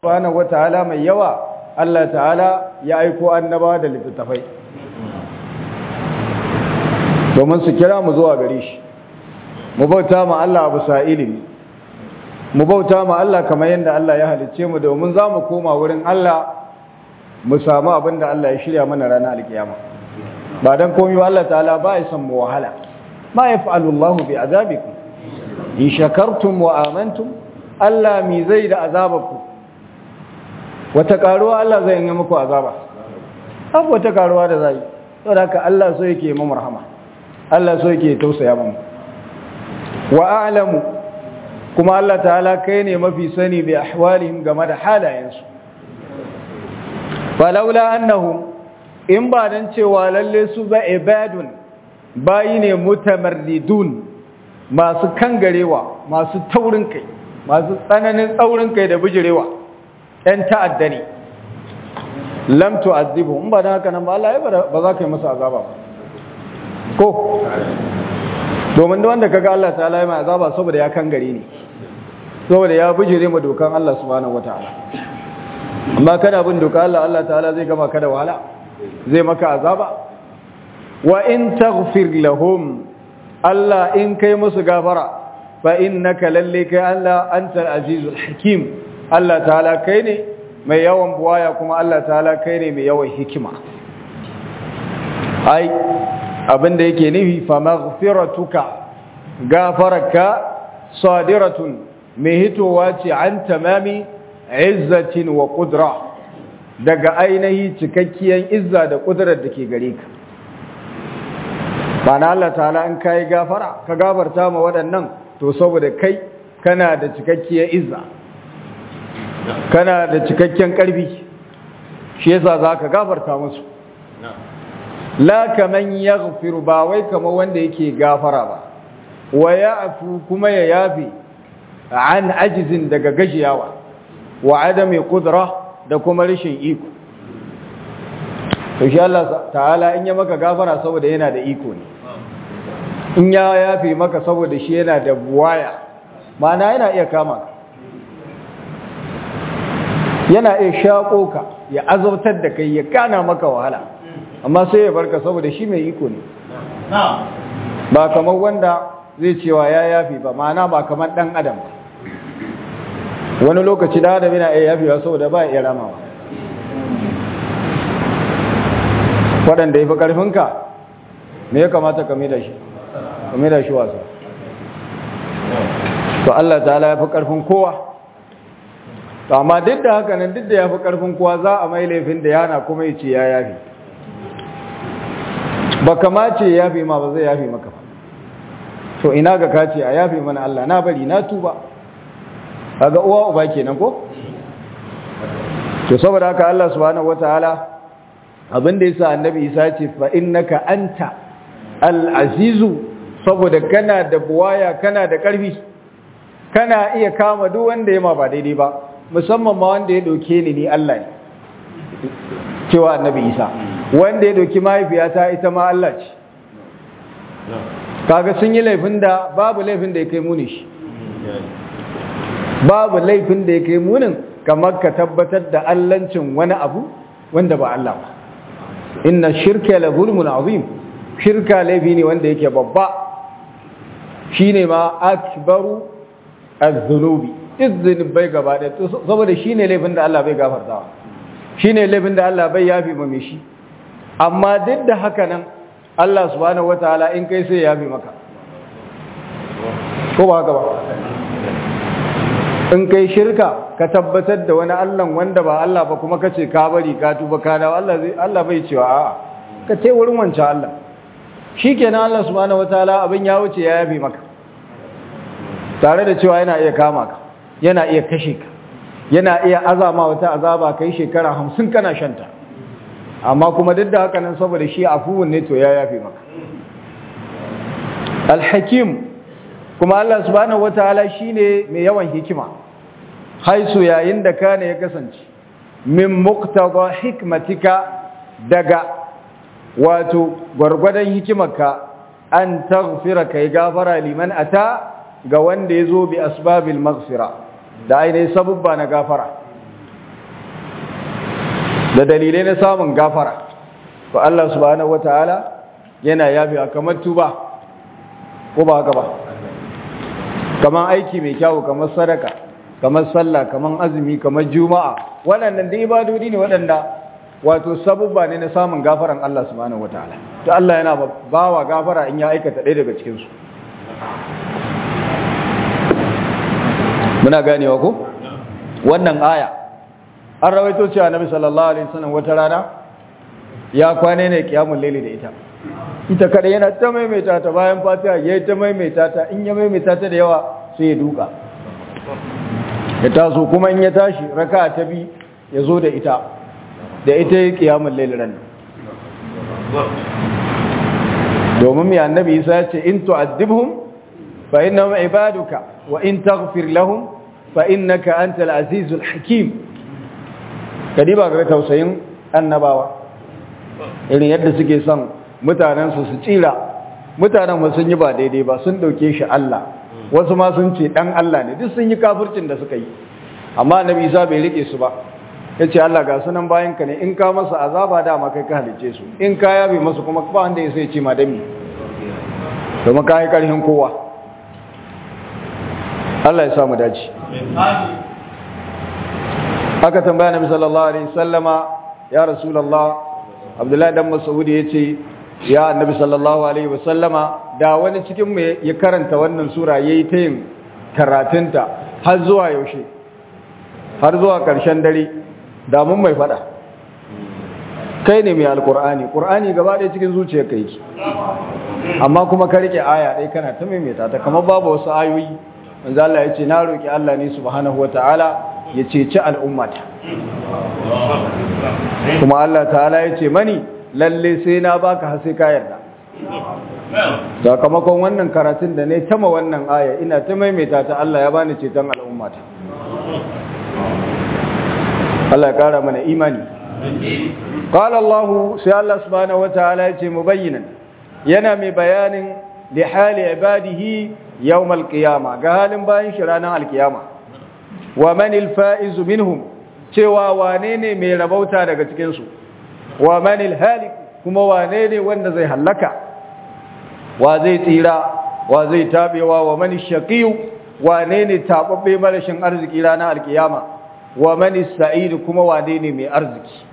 subhanahu wataala mai yawa Allah ta'ala ya aiko annabawa da littattafai domin su kira mu zuwa gare shi mu bauta ma Allah abu sa ilimi mu bauta ma Allah kamar yadda Allah ya halicce mu domin za mu koma wurin Allah mu samu abin da Allah ya shirya mana ranar alkiyama ba dan komai ba Allah ta'ala ba ya san mu wahala ma yaf'alu Allah bi azabikum in shakartum wa amantum Allah mi zai da azabaku wata karuwa Allah zai yi muku azaba abu wata karuwa da zai saboda haka Allah so yake mu rahama Allah so yake tausaya mu wa a'lamu kuma Allah ta'ala kai ne mafi sani bi ahwalihim game da halayensu falaula annahum in ba dan cewa lalle su ba ibadun bayi ne mutamarridun masu kangarewa masu taurin kai masu tsananin tsaurin kai da bijirewa ɗan ta'adda ne lam tu'azzibu in ba dan haka nan ba Allah ba za ka yi masa azaba ba ko domin da wanda kaga Allah ta'ala ya mai azaba saboda ya kangare ne saboda ya bijire mu dokan Allah subhanahu wataala amma kana bin dokan Allah Allah ta'ala zai gama ka da wahala zai maka azaba wa in taghfir lahum Allah in kai musu gafara fa innaka lalle kai Allah antal azizul hakim Allah ta'ala kai ne mai yawan buwaya kuma Allah ta'ala kai ne mai yawan hikima ai abinda yake nufi fa maghfiratuka gafaraka sadiratun mai hitowa ce an tamami izzatin wa kudra daga ainihi cikakkiyar izza da kudurar da ke gare ka ba na Allah ta'ala in ka yi gafara ka gafarta ma waɗannan to saboda kai kana da cikakkiyar izza kana da cikakken ƙarfi shi yasa za ka gafarta musu la kaman yaghfiru ba wai kamar wanda yake gafara ba wa ya'fu kuma ya yafi an ajizin daga gajiyawa wa adami kudura da kuma rashin iko to shi Allah ta'ala in ya maka gafara saboda yana da iko ne in ya yafi maka saboda shi yana da buwaya ma'ana yana iya kama ka yana iya shaƙo ka ya azabtar da kai ya kana maka wahala amma sai ya barka saboda shi mai iko ne ba kamar wanda zai cewa ya yafi ba ma'ana ba kamar ɗan adam ba wani lokaci da adam yana iya yafewa saboda ba iya ramawa waɗanda ya fi ƙarfinka me ya kamata ka da shi ka da shi wasa to Allah ta'ala ya fi ƙarfin kowa to amma duk da haka nan duk da ya fi ƙarfin kowa za a mai laifin da yana kuma ya ce ya yafi ba kama ce ya yafi ma ba zai yafi maka ba to ina ga kace a yafi mana Allah na bari na tuba kaga uwa uba kenan ko to saboda haka Allah subhanahu wataala abin da yasa annabi Isa ce fa innaka anta al-azizu saboda kana da buwaya kana da karfi kana iya kama duk wanda yema ba daidai ba musamman ma wanda ya doke ni ni Allah ne cewa annabi Isa wanda ya doki mahaifiyata ita ma Allah ce kaga sun yi laifin da babu laifin da ya kai muni shi babu laifin da ya kai munin kamar ka tabbatar da allancin wani abu wanda ba Allah ba inna shirka la zulmun azim shirka laifi ne wanda yake babba shine ma akbaru az-zunubi izinin bai gaba da saboda shine laifin da Allah bai gafartawa shine laifin da Allah bai yafi ma shi amma duk da haka nan Allah subhanahu wataala in kai sai ya yafi maka ko ba haka ba in kai shirka ka tabbatar da wani Allah wanda ba Allah ba kuma kace ka bari ka tuba ka dawo Allah zai Allah bai cewa a'a ka ce wurin wancan Allah shikenan Allah subhanahu wataala abin ya wuce ya yafi maka tare da cewa yana iya kama ka yana iya kashe ka yana iya azama wata azaba kai shekara 50 kana shanta amma kuma duk da haka nan saboda shi afuwun ne to ya yafi maka al-hakim kuma Allah subhanahu wataala shine mai yawan hikima haisu yayin da kana ya kasance min muqtada hikmatika daga wato gwargwadon hikimarka an taghfira kai gafara liman ata ga wanda yazo bi asbabil maghfira da ainihin sabubba na gafara da dalilai na samun gafara to Allah subhanahu wataala yana yafiwa kamar tuba ko ba haka ba kamar aiki mai kyau kamar sadaka kamar sallah kamar azumi kamar juma'a waɗannan da ibadodi ne waɗanda wato sabubba ne na samun gafaran Allah subhanahu wataala to Allah yana bawa gafara in ya aikata ɗaya daga cikin su muna ganewa ko wannan aya an rawaito cewa Nabi sallallahu alaihi wasallam wata rana ya kwane ne kiyamul laili da ita ita kada yana ta maimaita ta bayan fatiha yayi ta maimaita ta in ya maimaita ta da yawa sai ya duka ya taso kuma in ya tashi raka ta bi ya zo da ita da ita ya kiyamun lailiran domin mai annabi isa ya ce in tu'addibhum fa innahum ibaduka wa in taghfir lahum fa innaka antal azizul hakim kadiba ga tausayin annabawa irin yadda suke son mutanen su su tsira mutanen ba sun yi ba daidai ba sun dauke shi Allah wasu ma sun ce dan Allah ne duk sun yi kafircin da suka yi amma annabi Isa bai rike su ba yace Allah ga sunan bayan ka ne in ka masa azaba dama kai ka halice su in ka yabe masu kuma ba wanda ya sai ce ma dami domin ka yi karhin kowa Allah ya samu dace aka tambaya nabi sallallahu alaihi wasallama ya rasulullah abdullahi dan mas'ud yace ya annabi sallallahu alaihi wasallama da wani cikin mu ya karanta wannan sura yayi ta yin karatunta har zuwa yaushe har zuwa karshen dare da mun mai fada kai ne mai alkur'ani qur'ani gaba ɗaya cikin zuciyarka yake amma kuma ka rike aya ɗaya kana ta maimaita ta kamar babu wasu ayoyi manzo Allah ya ce na roki Allah ne subhanahu wataala ya ceci al'ummata kuma Allah ta'ala ya ce mani lalle sai na baka har sai ka yarda sakamakon wannan karatun da ne tama wannan aya ina ta maimaita ta Allah ya bani ceton al'ummata Allah ya kara mana imani قال الله سي الله سبحانه وتعالى يتي مبينا yana mai bayanin li hali ibadihi yawm alqiyama ga halin bayin shi ranar alqiyama wa man alfaiz minhum cewa wane ne mai rabauta daga cikin su wa man alhalik kuma wane ne wanda zai halaka wa zai tsira wa zai tabewa wa man shaqiy wane ne tababbe marashin arziki ranar alqiyama wa man sa'id kuma wane ne mai arziki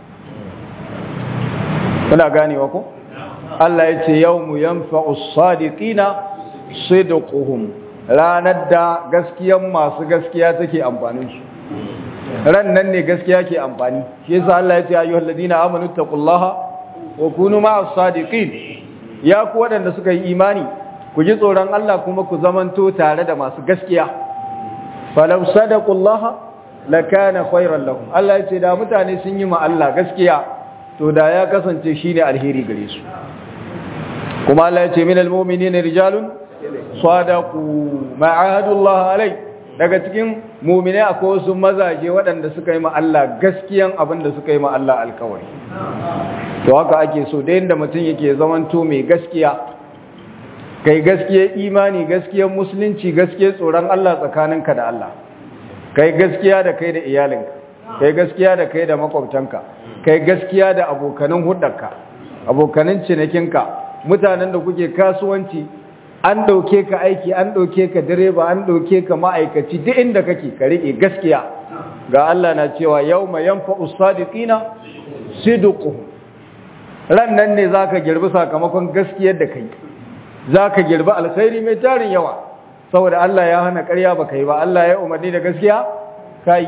kuna ganewa ko Allah ya ce yau mu yanfa'u sadiqina sidquhum ranar da gaskiyan masu gaskiya take amfanin su ran nan ne gaskiya ke amfani shi yasa Allah ya ce ayyuhal ladina amanu taqullaha wa kunu ma'as sadiqin ya ku wadanda suka yi imani ku ji tsoron Allah kuma ku zamanto tare da masu gaskiya falau sadaqullaha lakana khairan lahum Allah ya ce da mutane sun yi ma Allah gaskiya to da ya kasance shine alheri gare su kuma Allah ya ce min almu'minina rijalun sadaqu ma'ahadullah alai daga cikin mu'mine akwai wasu mazaje waɗanda suka yi ma Allah gaskiyan abin da suka yi ma Allah alkawari to haka ake so da yanda mutum yake zamanto mai gaskiya kai gaskiya imani gaskiyar musulunci gaskiyar tsoron Allah tsakaninka da Allah kai gaskiya da kai da iyalinka kai gaskiya da kai da makwabtanka kai gaskiya da abokanin hudarka abokanin cinikinka mutanen da kuke kasuwanci an ɗauke ka aiki an ɗauke ka direba an ɗauke ka ma'aikaci duk inda kake ka riƙe gaskiya ga Allah na cewa yau mai yanfa usadiqina sidqu ran nan ne zaka girbi sakamakon gaskiyar da kai zaka girbi alkhairi mai tarin yawa saboda Allah ya hana ƙarya baka yi ba Allah ya umarni da gaskiya kai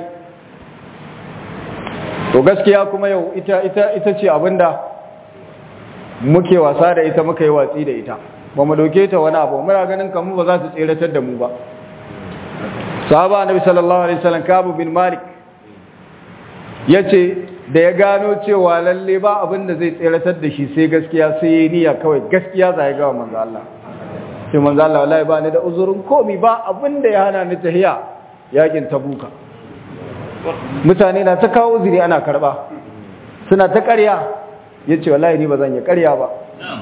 to gaskiya kuma yau ita ita ita ce abinda muke wasa da ita muka yi watsi da ita ba mu dauke ta wani abu muna ganin kamar ba za ta tseratar da mu ba sahaba annabi sallallahu alaihi wasallam kabu bin malik yace da ya gano cewa lalle ba abin da zai tseratar da shi sai gaskiya sai yayi niyya kawai gaskiya za ya ga manzo Allah sai manzo Allah wallahi ba ni da uzurin komi ba abin da ya hana ni tahiya yakin tabuka mutane na ta kawo uzuri ana karba suna ta ƙarya yace wallahi ni ba zan yi ƙarya ba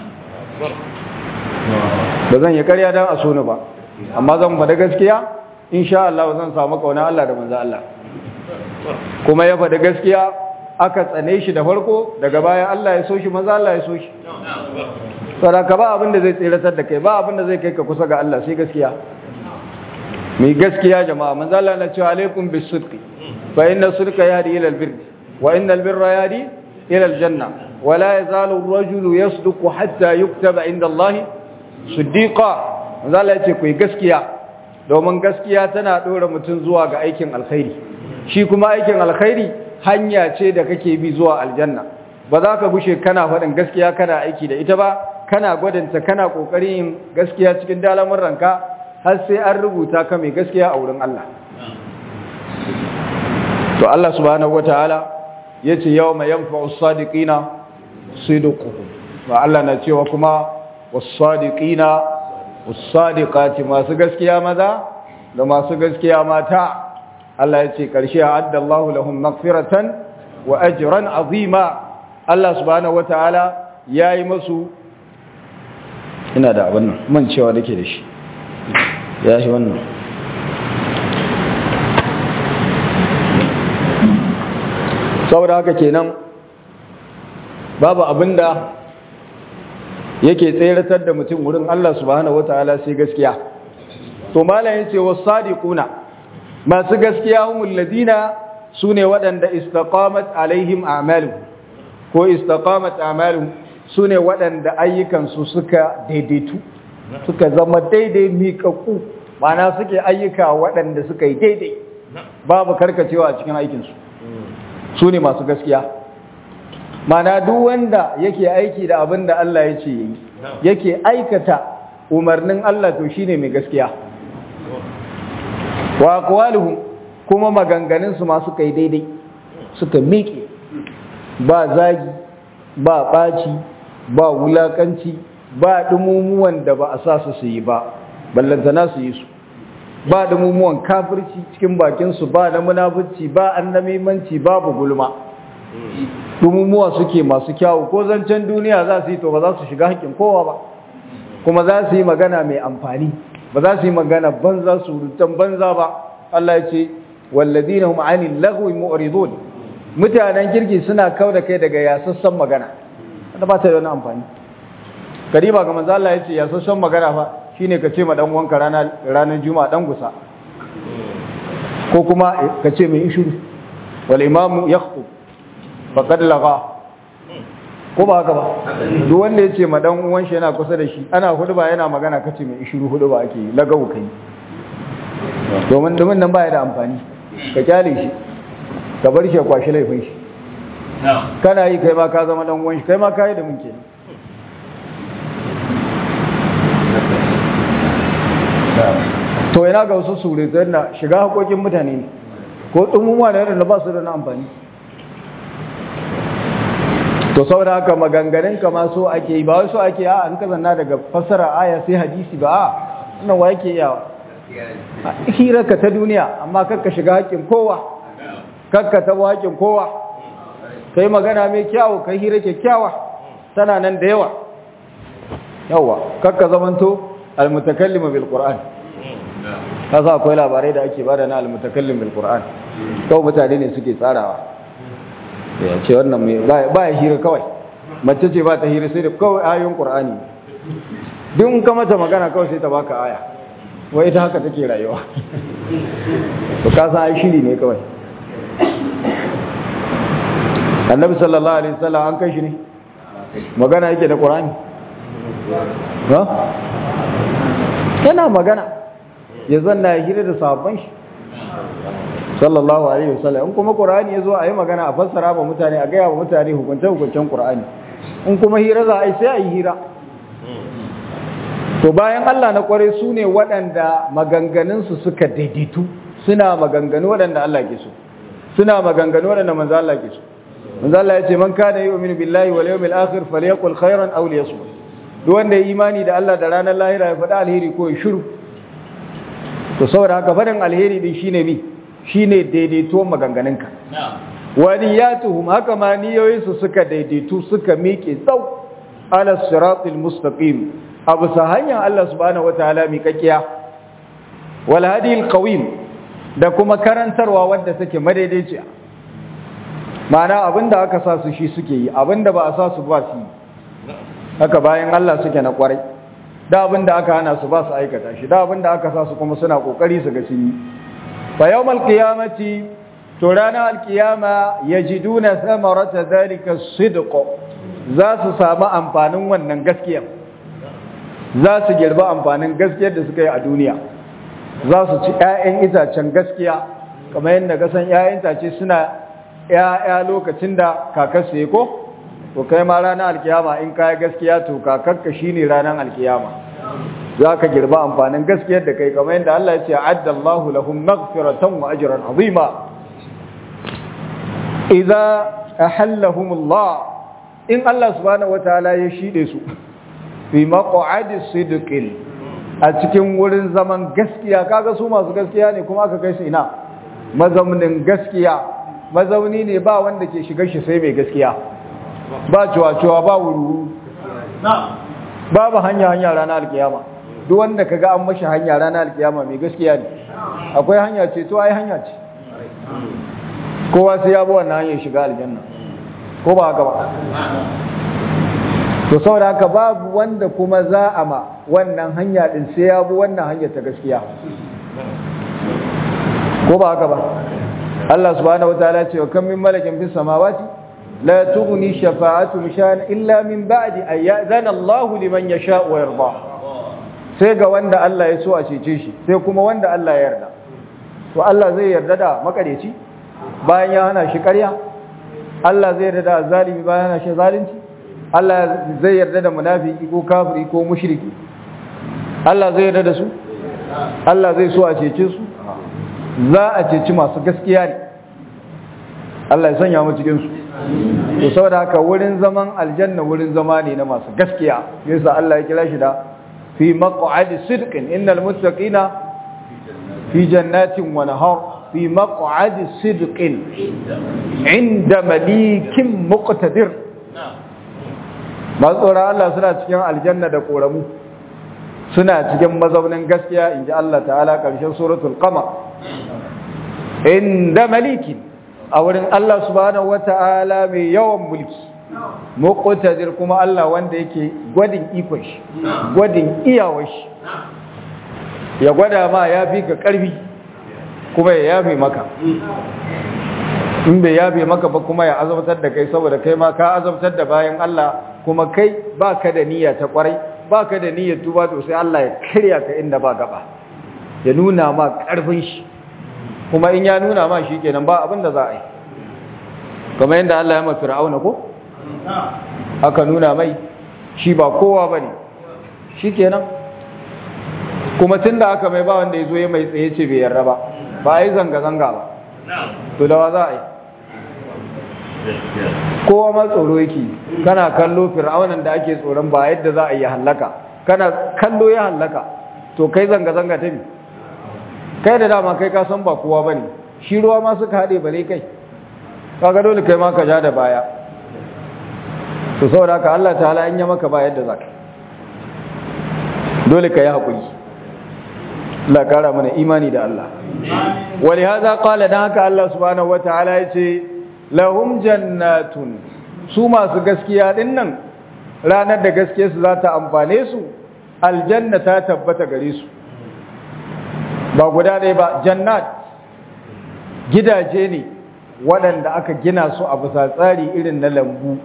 ba zan yi ƙarya don a so ni ba amma zan faɗa gaskiya insha Allah zan samu kauna Allah da manzo Allah kuma ya faɗa gaskiya aka tsane shi da farko daga baya Allah ya so shi maza Allah ya so shi sadaka ba abin da zai tsiratar da kai ba abin da zai kai ka kusa ga Allah sai gaskiya mai gaskiya jama'a manzo Allah na cewa alaikum bis-sidqi fa inna sidqa yahdi ila al-birr wa inna al-birra yahdi ila al-janna wa la yazalu ar-rajulu yasduqu hatta yuktaba inda Allah siddiqa manzo Allah ya ce ku yi gaskiya domin gaskiya tana dora mutum zuwa ga aikin alkhairi shi kuma aikin alkhairi hanya ce da kake bi zuwa aljanna ba za ka gushe kana faɗin gaskiya kana aiki da ita ba kana gwadanta kana ƙoƙarin yin gaskiya cikin dalamin ranka har sai an rubuta ka mai gaskiya a wurin Allah to Allah subhanahu wataala yace yawma yanfa'u as-sadiqina sidquhum wa Allah na cewa kuma was-sadiqina was-sadiqati masu gaskiya maza da masu gaskiya mata Allah ya ce ƙarshe a addallahu lahum magfiratan wa ajran azima Allah subhanahu wataala yayi masu ina da abin nan man cewa nake da shi ya shi wannan saboda haka kenan babu abinda yake tseratar da mutum wurin Allah subhanahu wataala sai gaskiya to malayin ce was-sadiquna masu gaskiya humul ladina sune waɗanda istaqamat alaihim a'malu ko istaqamat a'malu sune waɗanda ayyukan su suka daidaitu suka zama daidai miƙaƙu mana suke ayyuka waɗanda suka yi daidai babu karkacewa a cikin aikin su sune masu gaskiya mana duk wanda yake aiki da abin da Allah ya ce yi yake aikata umarnin Allah to shine mai gaskiya wa aqwaluhum kuma maganganun su ma suka yi daidai suka miƙe ba zagi ba ɓaci ba wulakanci ba dumumuwan da ba a sa su su yi ba ballantana su yi su ba dumumuwan kafirci cikin bakin su ba na munafici ba annamimanci babu gulma dumumuwa suke masu kyawu ko zancen duniya za su yi to ba za su shiga haƙƙin kowa ba kuma za su yi magana mai amfani ba za su yi magana banza surutan banza ba Allah ya ce walladina hum anil lagwi mu'ridun mutanen kirki suna kau da kai daga yasassan magana wanda ba ta da wani amfani kariba ga manzo Allah ya ce yasassan magana fa shine ka ce ma dan wanka ranar ranar juma'a dan gusa ko kuma ka ce mai ishuru wal imamu yakhutub faqad laga ko ba haka ba duk wanda ya ce ma dan uwan shi yana kusa da shi ana hudu ba yana magana kace mai ishiru hudu ba ake yi lagawu kai domin domin nan baya da amfani ka kyale shi ka bar shi ya kwashi laifin shi kana yi kai ma ka zama dan uwan shi kai ma kai da mun kenan to yana ga wasu surutai na shiga hakokin mutane ne ko tsumumuwa da yadda ba su da na amfani to saboda haka maganganun kama so ake yi ba wai so ake a an kazanna daga fassara aya sai hadisi ba a wannan wa yake yawa hirarka ta duniya amma kakka shiga haƙƙin kowa kakka tabo haƙƙin kowa kai magana mai kyawu kai hira kyakkyawa tana nan da yawa yawa kakka zamanto almutakallim bil qur'an kasa akwai labarai da ake bada na almutakallim bil qur'an kawai mutane ne suke tsarawa ya ce wannan mai ba ya hira kawai mace ce ba ta hira sai da kawai ayoyin qur'ani duk in ka mata magana kawai sai ta baka aya wai ita haka take rayuwa to ka san ai shiri ne kawai annabi sallallahu alaihi wasallam an kai shi ne magana yake da qur'ani ha yana magana ya zanna ya hira da sahabban shi sallallahu alaihi wasallam in kuma qur'ani yazo ayi magana a fassara ba mutane a ga wa mutane hukuncin hukuncin qur'ani in kuma hira za a yi sai a yi hira to bayan Allah na kware su ne waɗanda maganganunsu suka daidaitu suna maganganu waɗanda Allah ke so suna maganganu waɗanda manzo Allah ke so manzo Allah ya ce man kana yu'minu billahi wal yawmil akhir falyaqul khairan aw liyasmut duk wanda ya imani da Allah da ranar lahira ya faɗa alheri ko ya shiru to saboda haka faɗin alheri din shine mi shine daidaito maganganunka wa niyatuhum haka ma niyoyinsu suka daidaitu suka miƙe tsau ala siratil mustaqim abu sa hanyar Allah subhanahu wataala miƙaƙiya wal hadil qawim da kuma karantarwa wadda take madaidaiciya ma'ana abinda aka sa su shi suke yi abinda ba a sa su ba su yi haka bayan Allah suke na kwarai da abinda aka hana su ba su aikata shi da abinda aka sa su kuma suna kokari su ga sun yi fa yawmal qiyamati to ranar alkiyama yajiduna thamarata dhalika sidq za su samu amfanin wannan gaskiyar za su girba amfanin gaskiyar da suka yi a duniya za su ci 'ya'yan itacen gaskiya kamar yadda kasan 'ya'yan itace suna 'ya'ya lokacin da kakarsu ya ko to kai ma ranar alkiyama in kaya gaskiya to kakarka shine ranar alkiyama za ka girba amfanin gaskiyar da kai kamar yadda Allah ya ce addallahu lahum maghfiratan wa ajran azima idza ahallahumullah in Allah subhanahu wataala ya shide su fi maq'adi sidqin a cikin wurin zaman gaskiya kaga su masu gaskiya ne kuma aka kai su ina mazaunin gaskiya mazauni ne ba wanda ke shiga shi sai mai gaskiya ba cuwa-cuwa ba wuru babu hanya hanya ranar alkiyama duk wanda kaga an mashi hanya ranar alkiyama mai gaskiya ne akwai hanya ce to ai hanya ce kowa sai ya bi wannan hanyar shiga aljanna ko ba haka ba to saboda haka babu wanda kuma za a ma wannan hanya din sai ya bi wannan hanyar ta gaskiya ko ba haka ba Allah subhanahu wataala ce wa kam min malakin fis samawati la tughni shafa'atuhum shay'an illa min ba'di an ya'zana Allahu liman yasha'u wa yarda sai ga wanda Allah ya so a cece shi sai kuma wanda Allah ya yarda to Allah zai yarda da makareci bayan ya hana shi ƙarya Allah zai yarda da zalimi bayan hana shi zalunci Allah zai yarda da munafiki ko kafiri ko mushriki Allah zai yarda da su Allah zai so a cece su za a ceci masu gaskiya ne Allah ya sanya mu cikin su to saboda haka wurin zaman aljanna wurin zama ne na masu gaskiya yasa Allah ya kira shi da fi maq'adi sidqin innal muttaqina fi jannatin wa nahar fi maq'adi sidqin inda malikin muqtadir masu tsoron Allah suna cikin aljanna da koramu suna cikin mazaunin gaskiya in ji Allah ta'ala ƙarshen suratul qamar inda malikin a wurin Allah subhanahu wata'ala mai yawan mulki muqtadir kuma Allah wanda yake gwadin ikon shi gwadin iyawar shi ya gwada ma ya fi ka ƙarfi kuma ya yafe maka in bai yafe maka ba kuma ya azabtar da kai saboda kai ma ka azabtar da bayan Allah kuma kai baka da niyya ta kwarai baka da niyyar tuba to sai Allah ya karya ka inda ba gaba ya nuna ma karfin shi kuma in ya nuna ma shi kenan ba abin da za a yi kamar yadda Allah ya ma fir'auna ko aka nuna mai shi ba kowa bane shi kenan kuma tunda aka mai ba wanda ya zo ya mai tsaye ce bai yarda ba ba a yi zanga-zanga ba to da wa za a yi kowa ma tsoro yake kana kallo fir'aunan da ake tsoron ba yadda za a yi hallaka kana kallo ya hallaka to kai zanga-zanga ta bi kai da dama kai ka san ba kowa bane shi ruwa ma suka haɗe bare kai kaga dole kai ma ka ja da baya to saboda haka Allah ta'ala in ya maka ba yadda zaka dole ka yi haƙuri Allah kara mana imani da Allah wali hada qala dan haka Allah subhanahu wataala yace lahum jannatun su masu gaskiya din nan ranar da gaskiyar su za ta amfane su aljanna ta tabbata gare su ba guda ɗaya ba jannat gidaje ne waɗanda aka gina su a bisa tsari irin na lambu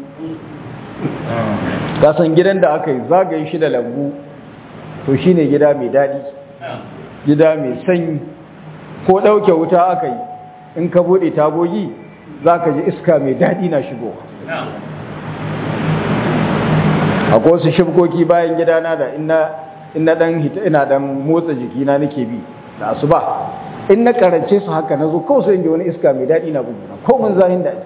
kasan gidan da aka yi zagaye shi da lambu to shine gida mai daɗi gida mai sanyi ko ɗauke wuta aka yi in ka buɗe tagogi za ka ji iska mai daɗi na shigowa akwai wasu shibkoki bayan gidana da ina ɗan hita ina ɗan motsa jikina nake bi da asuba in na karance su haka na zo kawai sai in ji wani iska mai daɗi na buguna ko mun zahin daɗi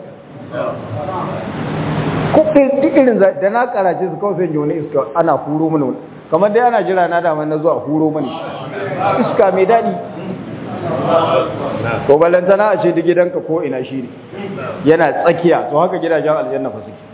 ko duk irin da na karace su kawai sai in ji wani iska ana huro mana kamar dai ana jira na damar na zuwa huro mani iska mai daɗi ko balantana a ce duk gidanka ko ina shi ne yana tsakiya to haka gidajen aljanna fa suke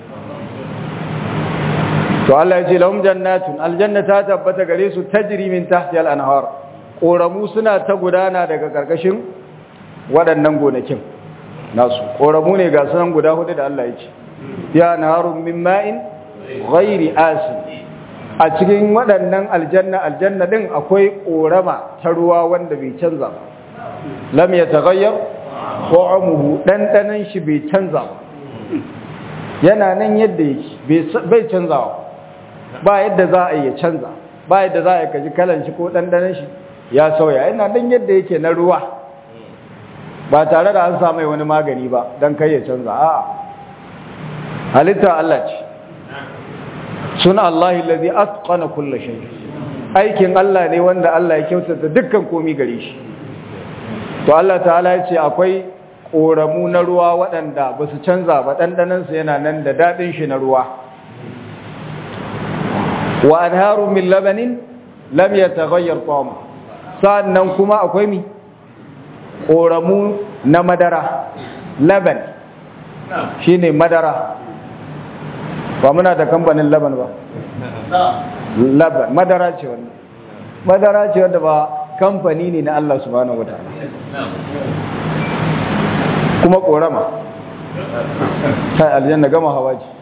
to Allah ya ce lahum jannatun aljanna ta tabbata gare su tajri min tahti al-anhar koramu suna ta gudana daga karkashin waɗannan gonakin nasu koramu ne ga sunan guda hudu da Allah ya ce ya naharun min ma'in ghairi asin a cikin waɗannan aljanna aljanna din akwai korama ta ruwa wanda bai canza ba lam yataghayyar ta'amuhu dandanan shi bai canza ba yana nan yadda yake bai canzawa ba yadda za a yi ya canza ba yadda za a yi kaji kalan shi ko dandanan shi ya sauya yana nan yadda yake na ruwa ba tare da an samu wani magani ba don kai ya canza a'a halitta Allah ce suna Allah lazi atqana kulla shay aikin Allah ne wanda Allah ya kyautata dukkan komi gare shi to Allah ta'ala ya ce akwai koramu na ruwa waɗanda ba su canza ba ɗanɗanansu yana nan da daɗin shi na ruwa wa anharu min labanin lam yataghayyar ta'am sannan kuma akwai mi koramu na madara laban shine madara ba muna da kamfanin laban ba laban madara ce wannan madara ce wanda ba kamfani ne na Allah subhanahu wataala kuma korama sai aljanna gama hawa ce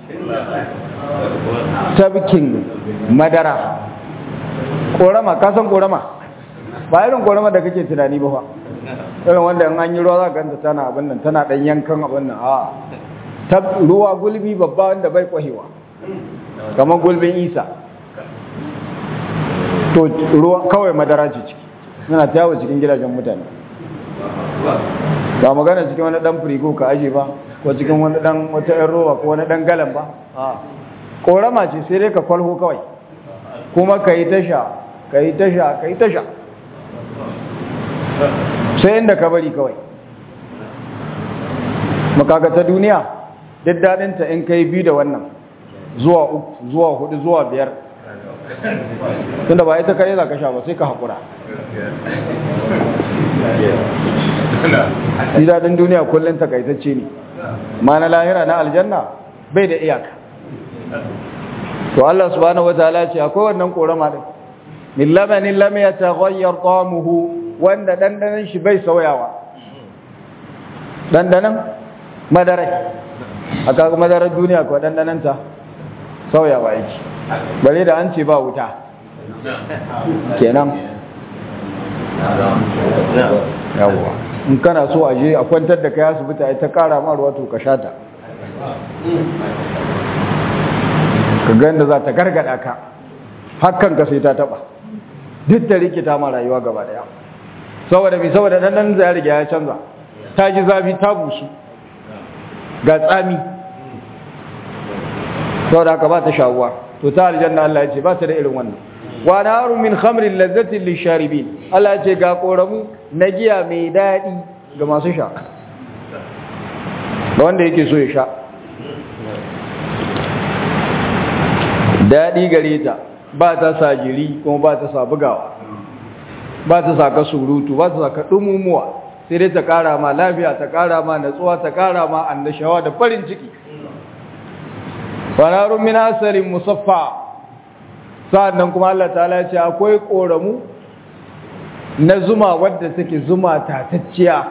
tabkin madara korama kasan korama ba irin korama da kake tunani ba fa irin wanda in an yi ruwa za ka ganta tana abin nan tana dan yankan abin nan a ta ruwa gulbi babba wanda bai kwahewa kamar gulbin isa to ruwa kawai madara ce ciki suna tawo cikin gidajen mutane ba magana cikin wani dan firigo ka aje ba ko cikin wani dan wata yan roba ko wani dan galan ba a korama ce sai dai ka kwalho kawai kuma ka yi tasha ka yi tasha ka yi tasha sai inda ka bari kawai makaga ta duniya duk daɗinta in ka yi biyu da wannan zuwa uku zuwa hudu zuwa biyar tunda ba ita kare za ka sha ba sai ka haƙura shi daɗin duniya kullum takaitacce ne ma na lahira na aljanna bai da iyaka to Allah subhanahu wataala ce akwai wannan korama din min lamanin lam yataghayyar ta'amuhu wanda dandanan shi bai sauyawa dandanan madarai aka ga madarar duniya ko dandanan ta sauyawa yake bare da an ce ba wuta kenan yawwa in kana so a je a kwantar da kai asibiti ai ta kara ma ruwa to ka shata ka ga yadda za ta gargada ka hakan ka sai ta taba duk da rikita ma rayuwa gaba daya saboda bi saboda dan nan zai riga ya canza ta ji zafi ta busu ga tsami saboda haka ba ta shawuwa to ta aljanna Allah ya ce ba ta da irin wannan wa naru min khamrin lazzatin lisharibin Allah ya ce ga koramu na giya mai dadi ga masu sha da wanda yake so ya sha dadi gare ta ba ta sa jiri kuma ba ta sa bugawa ba ta sa ka surutu ba ta sa ka dumumuwa sai dai ta kara ma lafiya ta kara ma natsuwa ta kara ma annashawa da farin ciki fanarun min asalin musaffa sa'annan kuma Allah ta'ala ya ce akwai koramu na zuma wadda take zuma tatacciya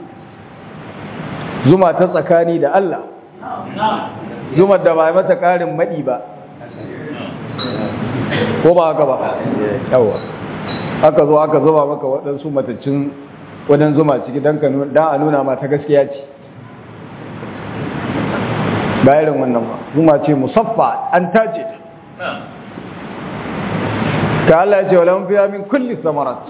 zuma ta tsakani da Allah zuma da ba mata karin madi ba ko ba haka ba yawa aka zo aka zuba maka waɗansu matacin wadan zuma ciki don a nuna ma ta gaskiya ce ba irin wannan ba zuma ce musaffa an tace ta ka Allah ce wala fiya min kulli samarat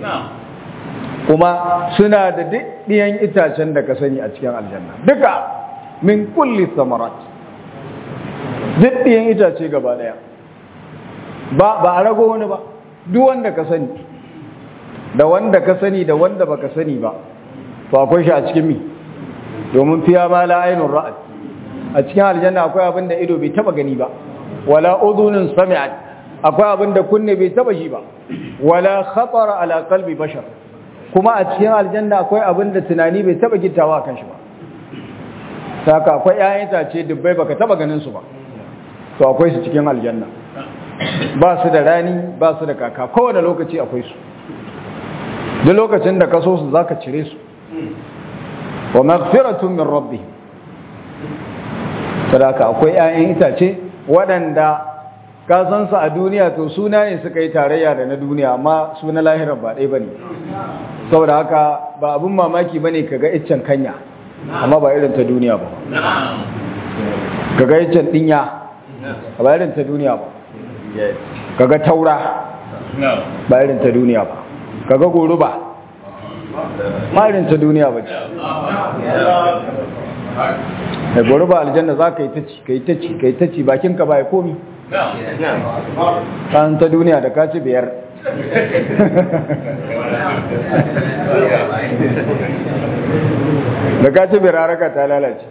kuma suna da ɗiyan itacen da ka sani a cikin aljanna duka min kulli samarat duk ɗiyan itace gaba daya ba ba a rago wani ba duk wanda ka sani da wanda ka sani da wanda baka sani ba to akwai shi a cikin mi domin fiya ma la ainun ra'at a cikin aljanna akwai abin da ido bai taba gani ba wala udhunun sami'at akwai abin da kunne bai taba shi ba wala khatara ala qalbi bashar kuma a cikin aljanna akwai abin da tunani bai taba gittawa kan shi ba saka akwai ƴaƴan itace dubbai baka taba ganin su ba to akwai su cikin aljanna ba su da rani ba su da kaka kowane lokaci akwai su duk lokacin da ka so su zaka cire su wa maghfiratun min rabbihim sadaka akwai 'ya'yan itace waɗanda ka san su a duniya to suna ne suka yi tarayya da na duniya amma su na lahirar ba ɗaya bane saboda haka ba abin mamaki bane kaga iccen kanya amma ba irin ta duniya ba kaga iccen dinya ba irin ta duniya ba kaga taura ba irin ta duniya ba kaga goruba ba irin ta duniya ba ce da goruba aljanna za ka yi ta ci ka yi ta ci ka yi ta ci bakinka ba ya komi kan ta duniya da ka ci biyar da ka ci biyar haraka ta lalace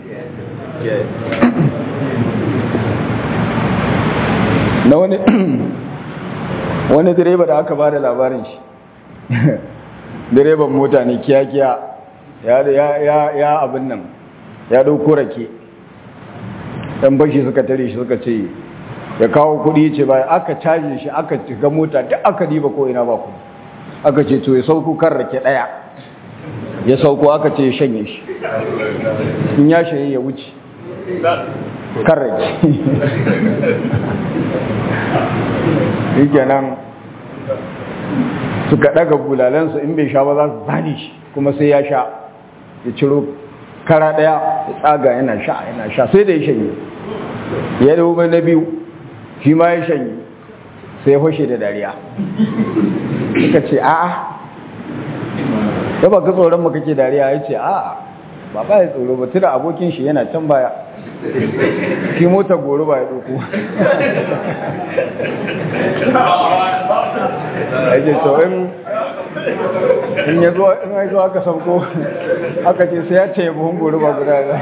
na wani wani direba da aka ba da labarin shi direban mota ne kiya-kiya ya abin nan ya dauko rake ɗan bashi suka tare shi suka ce ya kawo kudi ce ba aka caje shi aka cika mota duk aka diba ko ina ba ku aka ce to ya sauko kan rake ɗaya ya sauko aka ce ya shanye shi in ya shanye ya wuce kan rake yake nan suka daga bulalansa in bai sha ba za su zane shi kuma sai ya sha ya ciro kara daya ya tsaga yana sha yana sha sai da ya shanye ya dawo mai na biyu shi ma ya shanye sai ya fashe da dariya suka ce a'a ya ba ka tsoron mu kake dariya ya ce a'a ba ba ya tsoro ba tuna abokin shi yana can baya shi mota goro ba ya ɗauko ake to in in ya zo in ya zo aka sauko aka ce sai ya ce buhun goro ba guda da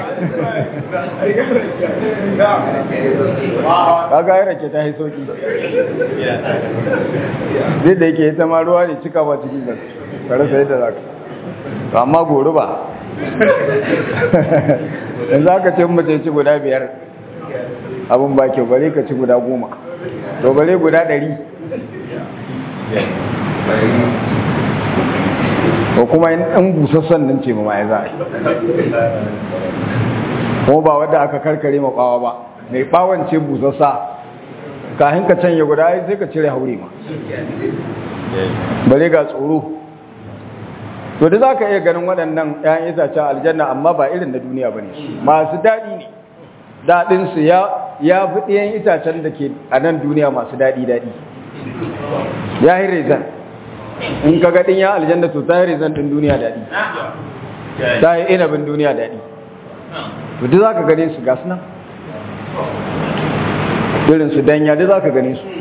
kaga ya rake ta haisoki zai da yake ita ma ruwa ne cika ba cikin gas kare sai da zaka amma goro ba yanzu aka ce mace ci guda biyar abin ba kyau bare ka ci guda goma to bare guda ɗari ko kuma yin ɗan busassan nan ce ma ya za a yi kuma ba wadda aka karkare ma ɓawa ba mai ɓawon ce busassa kahin ka canye guda sai ka cire haure ma bare ga tsoro to da za ka iya ganin waɗannan ‘ya'yan itacen aljanna amma ba irin na duniya ba ne masu daɗi ne daɗinsu ya fi ɗayan itacen da ke a nan duniya masu daɗi-daɗi ya yi rezan in ka gaɗin ya aljanna to ta yi rezan ɗin duniya daɗi ta yi inabin duniya daɗi to da za ka gane su gasu nan irinsu danya da za ka gane su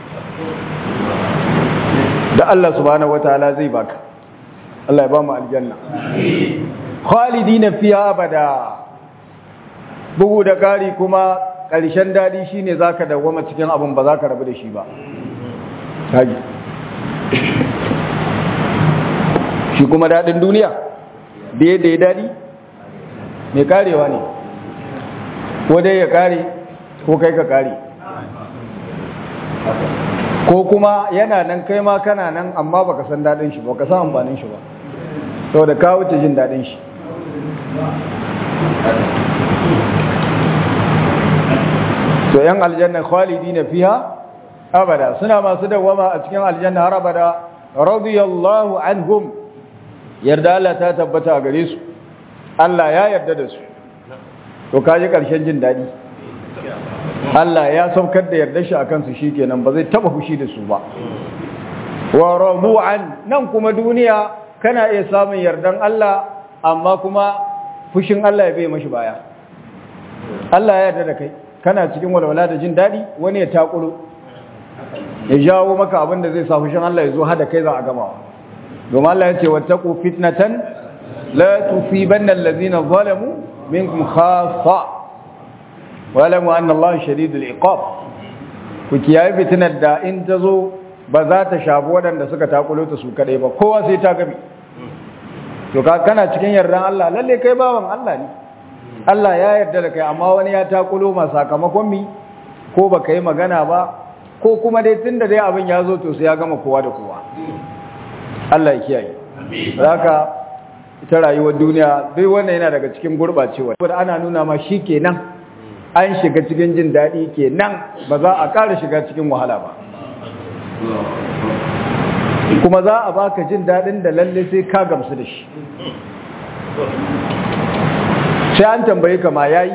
da Allah subhanahu wataala zai baka Allah ya ba mu aljanna khalidina fiha abada bugu da kari kuma ƙarshen dadi shine zaka dawoma cikin abin ba zaka rabu da shi ba haji shi kuma dadin duniya da yadda ya dadi mai karewa ne ko dai ya kare ko kai ka kare ko kuma yana nan kai ma kana nan amma baka san dadin shi baka san amfanin shi ba saboda ka wuce jin dadin shi to yan aljanna khalidina fiha abada suna masu dawama a cikin aljanna har abada radiyallahu anhum yarda Allah ta tabbata a gare su Allah ya yarda da su to kaji karshen jin dadi Allah ya saukar da yarda shi akan su shikenan ba zai taba fushi da su ba wa radu'an nan kuma duniya kana iya samun yardan Allah amma kuma fushin Allah ya bai mashi baya Allah ya yarda da kai kana cikin walwala da jin dadi wani ya takuro ya jawo maka abin da zai sa fushin Allah ya zo hada kai za a gama domin Allah ya ce wattaqu fitnatan la tusibanna allazina zalamu minkum khassa walamu anna Allah shadidul iqab ku kiyaye fitinar da in ta zo ba za ta shafi waɗanda suka takulo ta su kadai ba kowa sai ta gabi to ka kana cikin yardan Allah lalle kai bawan Allah ne Allah ya yarda da kai amma wani ya takulo ma sakamakon mi ko baka yi magana ba ko kuma dai tunda dai abin ya zo to sai ya gama kowa da kowa Allah ya kiyaye haka ita rayuwar duniya duk wannan yana daga cikin gurɓacewa saboda ana nuna ma shi kenan an shiga cikin jin daɗi kenan ba za a ƙara shiga cikin wahala ba kuma za a baka jin daɗin da lalle sai ka gamsu da shi sai an tambaye ka ma yayi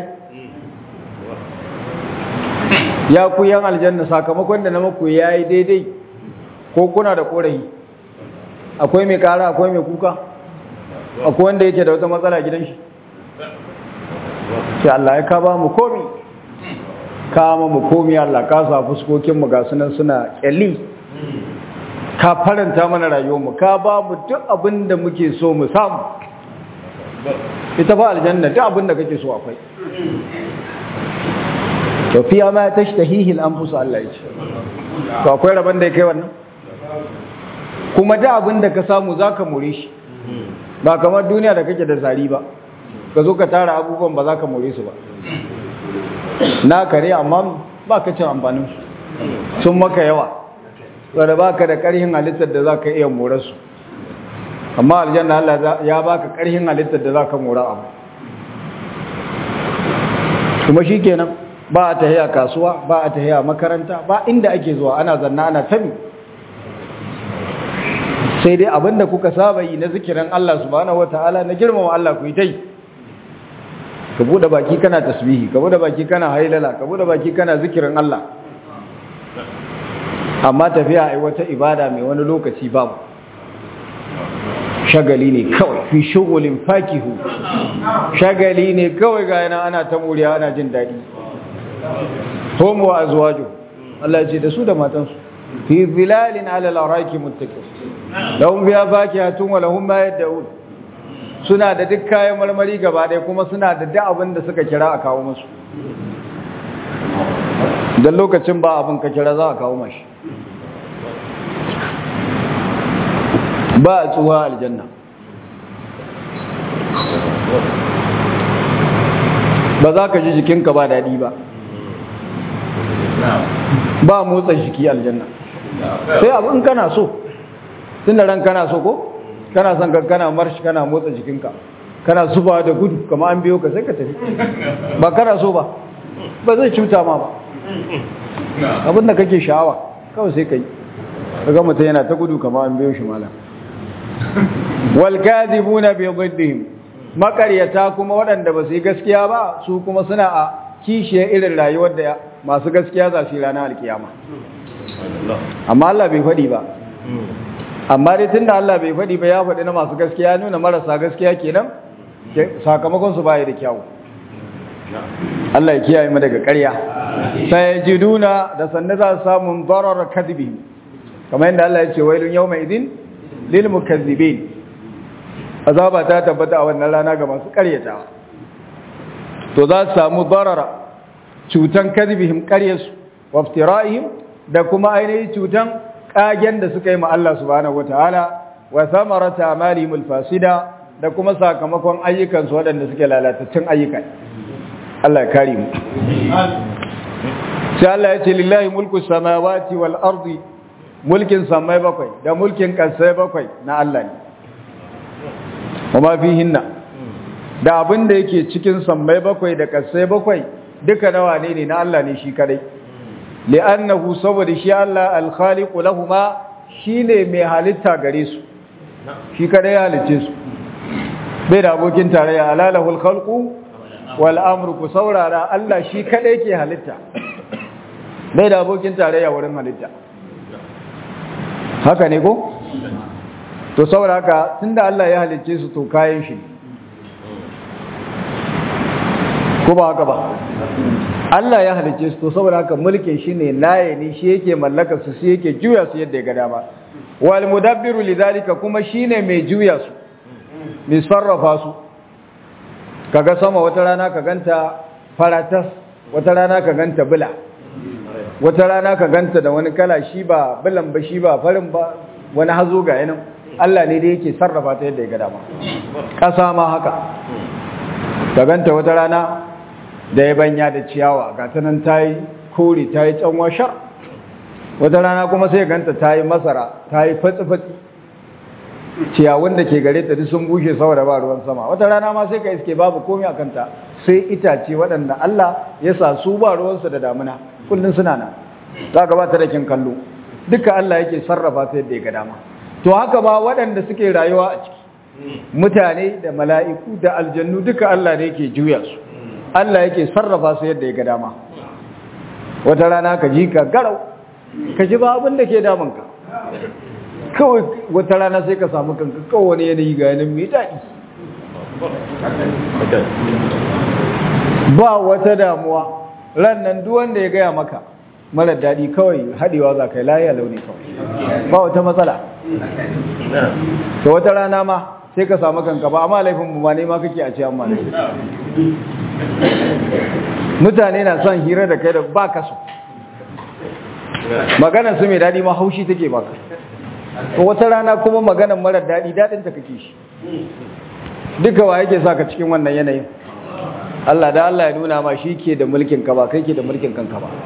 ya ku yan aljanna sakamakon da na maku yayi daidai ko kuna da korafi akwai mai kara akwai mai kuka akwai wanda yake da wata matsala gidan shi sai Allah ya ka ba mu komi ka ma mu komi Allah ka sa fuskokin mu ga sunan suna kyalli ka faranta mana rayuwar mu ka ba mu duk abin da muke so mu samu ita fa aljanna duk abin da kake so akwai to fiya ma tashtahihi al-anfus Allah ya ce to akwai rabon da kai wannan kuma da abin da ka samu zaka more shi ba kamar duniya da kake da zari ba ka zo ka tara abubuwan ba za ka more su ba na kare amma ba ka cin amfanin su sun maka yawa wadda ba ka da ƙarhin halittar da za ka iya more su amma aljanna Allah ya ba ka ƙarhin halittar da za ka more abu kuma shi kenan ba a tahiya kasuwa ba a tahiya makaranta ba inda ake zuwa ana zanna ana tabi sai dai abinda kuka saba yi na zikirin Allah subhanahu wataala na girmama Allah ku yi tai ka bude baki kana tasbihi ka bude baki kana hailala ka bude baki kana zikirin Allah amma tafiya ai wata ibada mai wani lokaci babu shagali ne kawai fi shugulin fakihu shagali ne kawai ga yana ana ta muriya ana jin daɗi hum wa azwaju Allah ya ce da su da matansu fi zilalin ala al-araki muttaqin lahum biya fakihatun wa lahum ma yad'un suna da duk kayan marmari gaba ɗaya kuma suna da duk abin da suka kira a kawo musu dan lokacin ba abin ka kira za a kawo mashi ba a tsuwa aljanna ba za ka ji jikinka ba daɗi ba ba motsa jiki aljanna sai abin kana so tun da ran kana so ko kana son ka kana marshi kana motsa jikinka kana zuba da gudu kama an biyo ka sai ka tafi ba kana so ba ba zai cuta ma ba abinda kake sha'awa kawai sai ka yi kaga mutum yana ta gudu kama an biyo shi malam wal kadhibuna bi dhiddihim makaryata kuma waɗanda ba su yi gaskiya ba su kuma suna a kishiye irin rayuwar da masu gaskiya za su yi ranar alkiyama amma Allah bai faɗi ba amma dai tunda Allah bai faɗi ba ya faɗi na masu gaskiya nuna marasa gaskiya kenan sakamakon su baya da kyau Allah ya kiyaye mu daga ƙarya sai jiduna da sanne za su samu darar kadhibi kamar yadda Allah ya ce wailun yawma idin lil mukazzibin azaba ta tabbata a wannan rana ga masu ƙaryatawa to za su samu darara cutan kadhibihim ƙaryarsu wa iftira'ihim da kuma ainihin cutan kagen da suka yi ma Allah subhanahu wataala wa samarata amalihim alfasida da kuma sakamakon ayyukan su waɗanda suke lalatattun ayyuka Allah ya kare mu sai Allah ya ce lillahi mulku samawati wal ardi mulkin samai bakwai da mulkin kasai bakwai na Allah ne kuma fihinna da abin da yake cikin samai bakwai da kasai bakwai duka nawa ne ne na Allah ne shi kadai li'annahu saboda shi Allah al-khaliqu lahumma shine mai halitta gare su shi kada ya halice su bai da abokin tarayya alalahul khalqu wal amru ku saurara Allah shi kada yake halitta bai da abokin tarayya wurin halitta haka ne ko to saboda haka tunda Allah ya halice su to kayan shi ko ba haka ba Allah ya halice su to saboda haka mulkin shi ne laye ne shi yake mallaka su shi yake juya su yadda ya ga dama wal mudabbiru lidhalika kuma shine mai juya su mai sarrafa su kaga sama wata rana ka ganta faratas wata rana ka ganta bula wata rana ka ganta da wani kala shi ba bulan ba shi ba farin ba wani hazo ga yanin Allah ne da yake sarrafa ta yadda ya ga dama ƙasa ma haka ka ganta wata rana da ya banya da ciyawa ga ta nan ta yi kore ta yi canwa shar wata rana kuma sai ganta ta yi masara ta yi fatsi-fatsi ciyawun da ke gare ta duk sun bushe saboda ba ruwan sama wata rana ma sai ka iske babu komai a kanta sai itace waɗanda Allah ya sa su ba ruwansu da damuna kullum suna nan za ka ba ta da kin kallo duka Allah yake sarrafa su yadda ya ga dama to haka ba waɗanda suke rayuwa a ciki mutane da mala'iku da aljannu duka Allah ne yake juya su Allah yake sarrafa su yadda ya ga dama wata rana ka ji ka garau ka ji ba abin da ke damunka kawai wata rana sai ka samu kanka kawai wani yanayi ga yanin mai daɗi ba wata damuwa ran nan duk wanda ya gaya maka mara daɗi kawai haɗewa za ka yi layi launi kawai ba wata matsala ta wata rana ma sai ka samu kanka ba amma laifin mu ma ne ma kake a ce amma laifin mutane na son hira da kai da ba ka so maganar su mai daɗi ma haushi take baka to wata rana kuma maganar mara daɗi daɗin ta kake shi duka wa yake sa ka cikin wannan yanayin Allah da Allah ya nuna ma shi ke da mulkin ka ba kai ke da mulkin kanka ba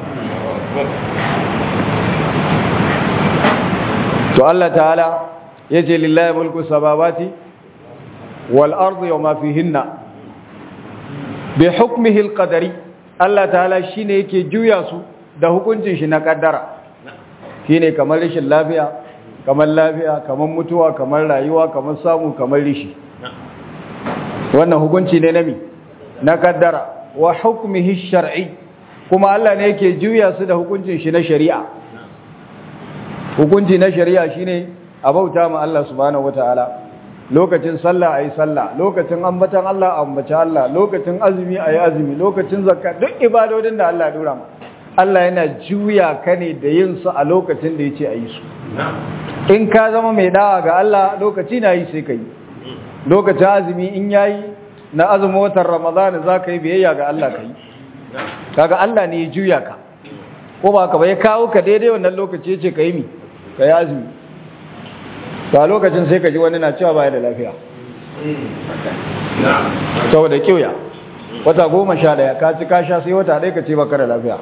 to Allah ta'ala yace lillahi mulku samawati wal ardi wa ma fihinna bi hukmihi al qadari Allah ta'ala shine yake juya su da hukuncin shi na kaddara shine kamar rashin lafiya kamar lafiya kamar mutuwa kamar rayuwa kamar samu kamar rishi wannan hukunci ne na mi na kaddara wa hukmihi shar'i kuma Allah ne yake juya su da hukuncin shi na shari'a hukunci na shari'a shine a bauta ma Allah subhanahu wataala lokacin sallah ayi sallah lokacin ambatan Allah ambaci Allah lokacin azumi ayi azumi lokacin zakka duk ibadodin da Allah ya dora mu Allah yana juya ka ne da yin su a lokacin da yace ayi su in ka zama mai da'a ga Allah lokaci na yi sai kai lokacin azumi in yayi na azumin watan Ramadan za ka yi biyayya ga Allah kai kaga Allah ne ya juya ka ko ba ka ba ya kawo ka daidai wannan lokaci yace ka yi mi ka yi azumi ba lokacin sai ka ji wani na cewa baya da lafiya saboda kiwya wata goma sha daya ka ci ka sha sai wata ɗaya ka ce baka da lafiya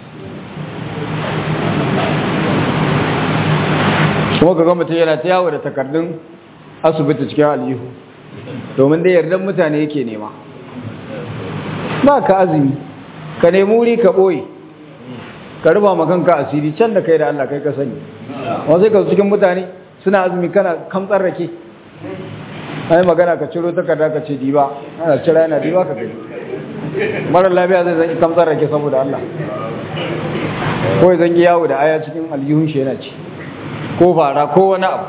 kuma ka ga mutum yana ta yawo da takardun asibiti cikin aljihu domin dai yardan mutane yake nema ba ka azumi ka nemi wuri ka ɓoye ka ruba makanka asiri can da kai da Allah kai ka sani wasu ka cikin mutane suna azumi kana kamtsar rake ai magana ka ciro takarda ka ce diba ana cira yana diba ka kai marar lafiya zai zan kamtsar rake saboda Allah ko zan yi yawo da aya cikin aljihun shi yana ci ko fara ko wani abu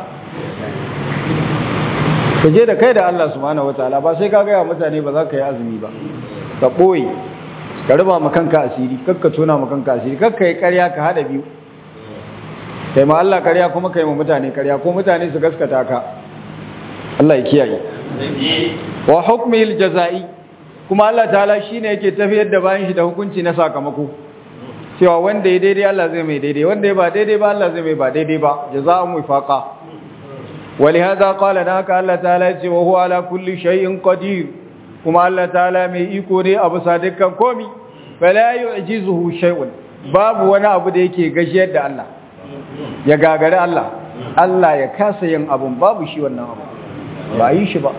ka je da kai da Allah subhanahu wataala ba sai ka gaya mutane ba za ka yi azumi ba ka ɓoye ka ruba makanka asiri kakka tona makanka asiri kakka yi karya ka hada biyu kai ma Allah karya kuma kai ma mutane karya ko mutane su gaskata ka Allah ya kiyaye wa hukmil jazai kuma Allah ta'ala shine yake tafiyar da bayan shi da hukunci na sakamako cewa wanda ya daidai Allah zai mai daidai wanda ya ba daidai ba Allah zai mai ba daidai ba jazaa'un wifaqa ولهذا قال ناك الله تعالى وهو على كل شيء قدير kuma Allah ta'ala mai iko ne abu sadikan komi fala yu'jizuhu shay'un babu wani abu da yake gajiyar da Allah ya gagare Allah Allah ya kasa yin abun babu shi wannan abu ba yi shi ba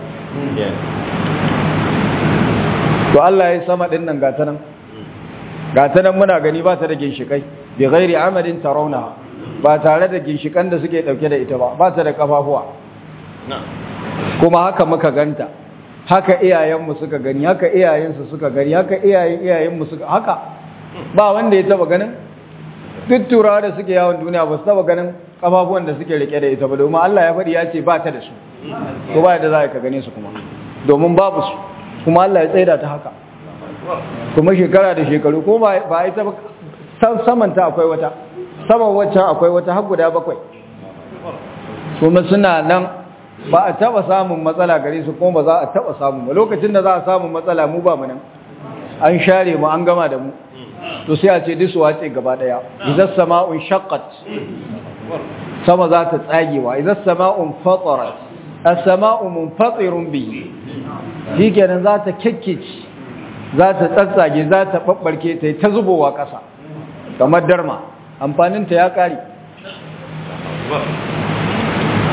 to Allah ya sama din nan gata nan gata nan muna gani ba ta da ginshikai bi ghairi amadin tarawna ba tare da ginshikan da suke dauke da ita ba ba ta da kafafuwa kuma haka muka ganta haka iyayenmu suka gani haka iyayensu suka gani haka iyayen iyayenmu suka haka ba wanda ya taba ganin duk turawa da suke yawon duniya ba su taba ganin kafafuwan da suke rike da ita ba domin Allah ya faɗi ya ce ba ta da su ko ba da za ka gane su kuma domin babu su kuma Allah ya tsaida ta haka kuma shekara da shekaru ko ba a ita ba samanta akwai wata saman waccan akwai wata har guda bakwai kuma suna nan ba a taba samun matsala gare su kuma ba za a taba samu ba lokacin da za a samu matsala mu ba mu nan an share mu an gama da mu to sai a ce disu wace gaba daya idan sama'un shaqqat sama za ta tsagewa idan sama'un fatarat as-sama'u munfatirun bihi shikenan za ta kekkeci za ta tsatsage za ta babbarke ta ta zubowa kasa kamar darma amfanin ta ya kare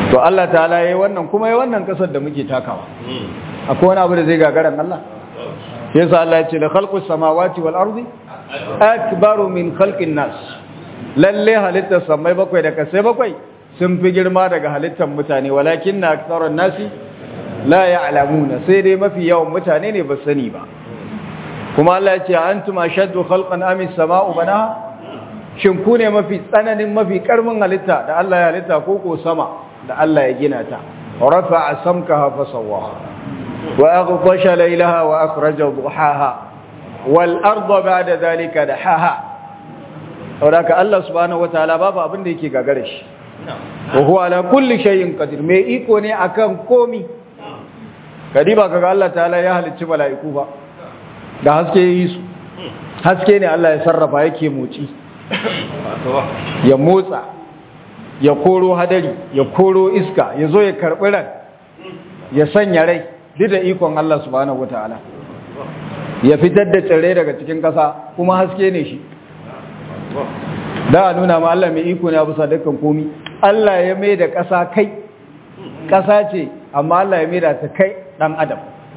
to Allah ta'ala yayi wannan kuma yayi wannan kasar da muke takawa akwai wani abu da zai gagaran Allah yasa Allah ya ce la khalqus samawati wal ardi akbaru min khalqin nas lalle halittar samai bakwai da kasai bakwai sun fi girma daga halittar mutane walakin na aktharun nasi la ya'lamuna sai dai mafi yawan mutane ne ba sani ba kuma Allah ya ce antum ashaddu khalqan am as-sama'u banaha shin ku ne mafi tsananin mafi karmin halitta da Allah ya halitta ko ko sama da Allah ya gina ta rafa'a samkaha fa sawwaha wa aghtasha laylaha wa akhraja duhaha wal arda ba'da dhalika dahaha saboda Allah subhanahu wataala babu abin da yake gagare shi wa huwa ala kulli shay'in qadir mai iko ne akan komi kadiba kaga Allah ta'ala ya halicci mala'iku ba da haske yi su haske ne Allah ya sarrafa yake moci ya motsa ya koro hadari ya koro iska ya zo ya karɓi ran ya sanya rai duk da ikon Allah subhanahu wataala ya fitar da tsirrai daga cikin ƙasa kuma haske ne shi da a nuna ma Allah mai iko ne a bisa dukkan komi Allah ya mai da ƙasa kai ƙasa ce amma Allah ya mai da ta kai ɗan adam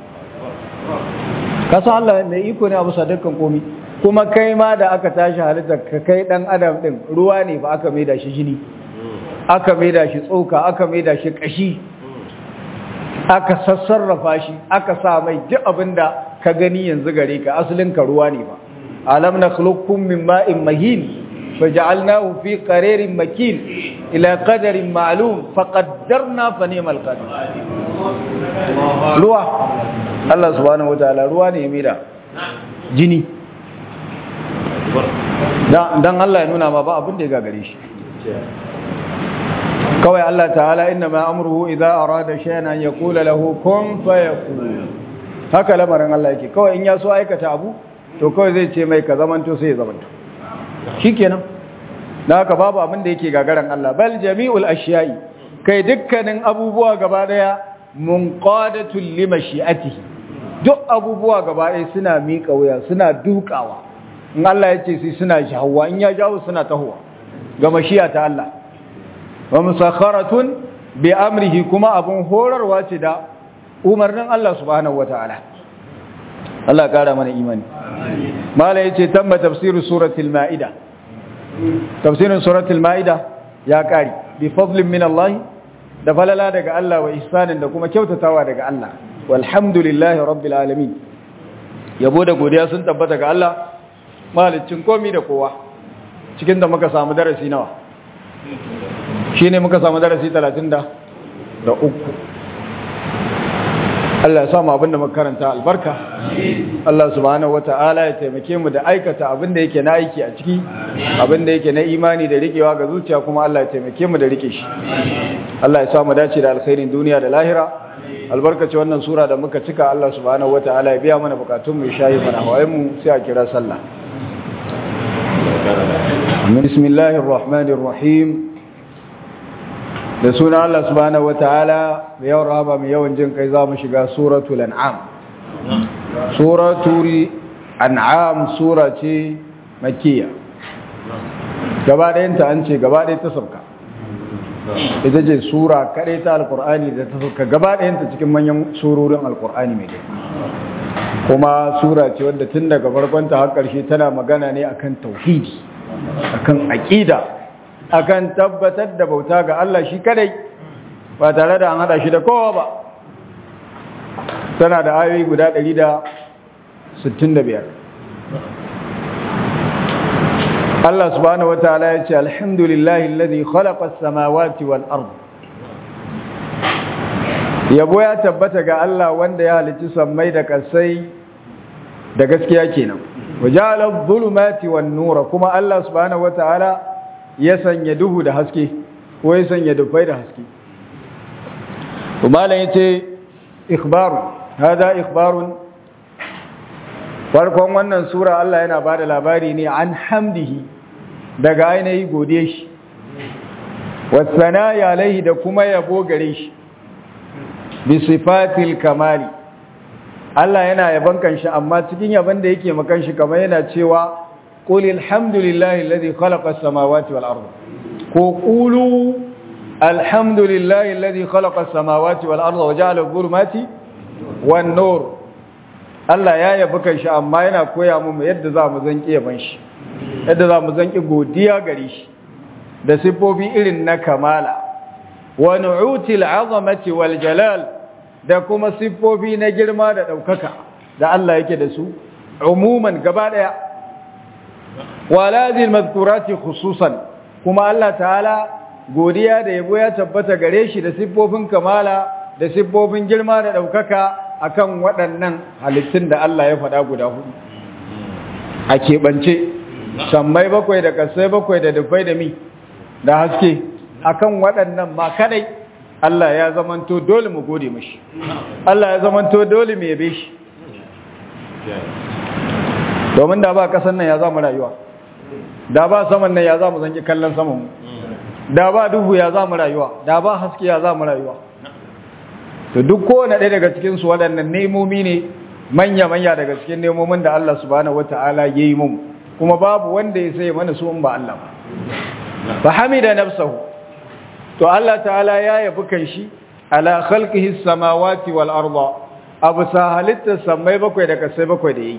ƙasa Allah mai iko ne a bisa dukkan komi kuma kai ma da aka tashi halitta ka kai ɗan adam ɗin ruwa ne ba aka mai da shi jini aka mai da shi tsoka aka mai da shi ƙashi aka sassarrafa shi aka sa mai duk abin da ka gani yanzu gare ka asalin ka ruwa ne ba alam na khluqukum min ma'in mahin فجعلناه في قرير مكين إلى قدر معلوم فقدرنا فنيم القدر ruwa Allah subhanahu wataala ruwa ne mira jini dan Allah ya nuna ma ba abin da ya gagare shi kawai Allah ta'ala inna ma amruhu idza arada shay'an an yaqula lahu kun fayakun haka lamarin Allah yake kawai in ya so aikata abu to kawai zai ce mai ka zamanto sai ya zamanto shikenan da haka babu abin da yake gagaran Allah bal jami'ul ashiya'i kai dukkanin abubuwa gaba daya munqadatul limashi'atihi duk abubuwa gaba daya suna miƙa wuya suna dukawa in Allah ya ce sai suna jahawa in ya jawo suna tahowa ga mashiya ta Allah wa musakharatun bi amrihi kuma abun horarwa ce da umarnin Allah subhanahu wataala Allah kara mana imani mala yace tamma tafsiru suratul maida tafsirin suratul maida ya kari bi fadlin min Allah da falala daga Allah wa ihsanin da kuma kyautatawa daga Allah walhamdulillahi rabbil alamin yabo da godiya sun tabbata ga Allah malicin komi da kowa cikin da muka samu darasi nawa shine muka samu darasi 30 da uku Allah ya samu abinda muka karanta albarka Allah subhanahu wata'ala ya taimake mu da aikata abinda yake na aiki a ciki abinda yake na imani da rikewa ga zuciya kuma Allah ya taimake mu da rike shi Allah ya samu dace da alkhairin duniya da lahira albarkaci wannan sura da muka cika Allah subhanahu wata'ala ya biya mana bukatun mu shayi mana hawayen mu sai a kira sallah bismillahir rahmanir rahim da suna Allah subhanahu wataala da yawan rahama mai yawan jin kai za mu shiga suratul an'am suratul an'am sura ce makkiya gaba ɗayanta an ce gaba ɗaya ta sauka ita ce sura kaɗai ta alkur'ani da ta sauka gaba ɗayanta cikin manyan surorin alkur'ani mai girma kuma sura ce wadda tun daga farkonta har ƙarshe tana magana ne akan tauhidi akan aƙida akan tabbatar da bauta ga Allah shi kadai ba tare da an hada shi da kowa ba tana da ayoyi guda 165 Allah subhanahu wataala ya ce alhamdulillahi alladhi khalaqa as-samawati wal ard yabo ya tabbata ga Allah wanda ya halicci sammai da kasai da gaskiya kenan waja'ala adh-dhulumati wan-nura kuma Allah subhanahu wataala ya sanya duhu da haske ko ya sanya dufai da haske umaran yace ikhbaru hada ikhbarun farkon wannan sura Allah yana bada labari ne an hamdihi daga ainihi gode shi wasana ya alaihi da kuma yabo gare shi bi sifatil kamali Allah yana yaban kanshi amma cikin yaban da yake makan shi kamar yana cewa قل الحمد لله الذي خلق السماوات والأرض قولوا alhamdulillahi alladhi khalaqa as-samawati wal arda wa ja'ala adh-dhulumati wan nur Allah ya yabi kan shi amma yana koya mu yadda za mu zanki yaban shi yadda za mu zanki godiya gare shi da sifofi irin na kamala wa nu'util azamati wal jalal da kuma sifofi na girma da daukaka da Allah yake da su umuman gaba daya wa lazil madhkurati khususan kuma Allah ta'ala godiya da yabo ya tabbata gare shi da siffofin kamala da siffofin girma da ɗaukaka akan waɗannan halittun da Allah ya faɗa guda hudu a keɓance sammai bakwai da kasai bakwai da dufai da mi da haske akan waɗannan ma kadai Allah ya zamanto dole mu gode mashi Allah ya zamanto dole mu yabe shi domin da ba kasan nan ya za mu rayuwa da ba saman nan ya za mu zanki kallon saman mu da ba duhu ya za mu rayuwa da ba haske ya za mu rayuwa to duk kowane ɗaya daga cikinsu waɗannan nemomi ne manya-manya daga cikin nemomin da Allah subhanahu wata'ala ya yi mun kuma babu wanda ya sai mana su ba Allah ba fa hamida nafsahu to Allah ta'ala ya yabi kan shi ala khalqihi samawati wal arda abu sa halitta samai bakwai da kasai bakwai da yayi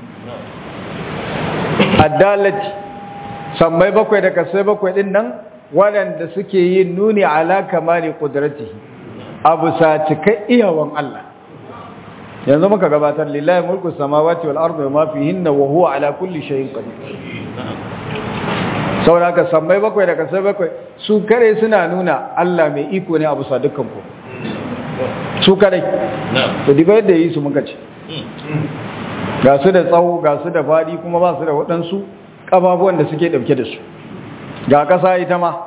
addalati samai bakwai da kasai bakwai din nan waɗanda suke yin nuni ala kamali qudratihi abu sa cika iyawan Allah yanzu muka gabatar lillahi mulku samawati wal ardi wa ma fihinna wa huwa ala kulli shay'in qadir saboda ka sammai bakwai da kasai bakwai su kare suna nuna Allah mai iko ne abu sa dukkan ku su kare to diga yadda yi su muka ce ga su da tsawo ga su da fadi kuma ba su da waɗansu ƙababuwan da suke ɗauke da su ga ƙasa ita ma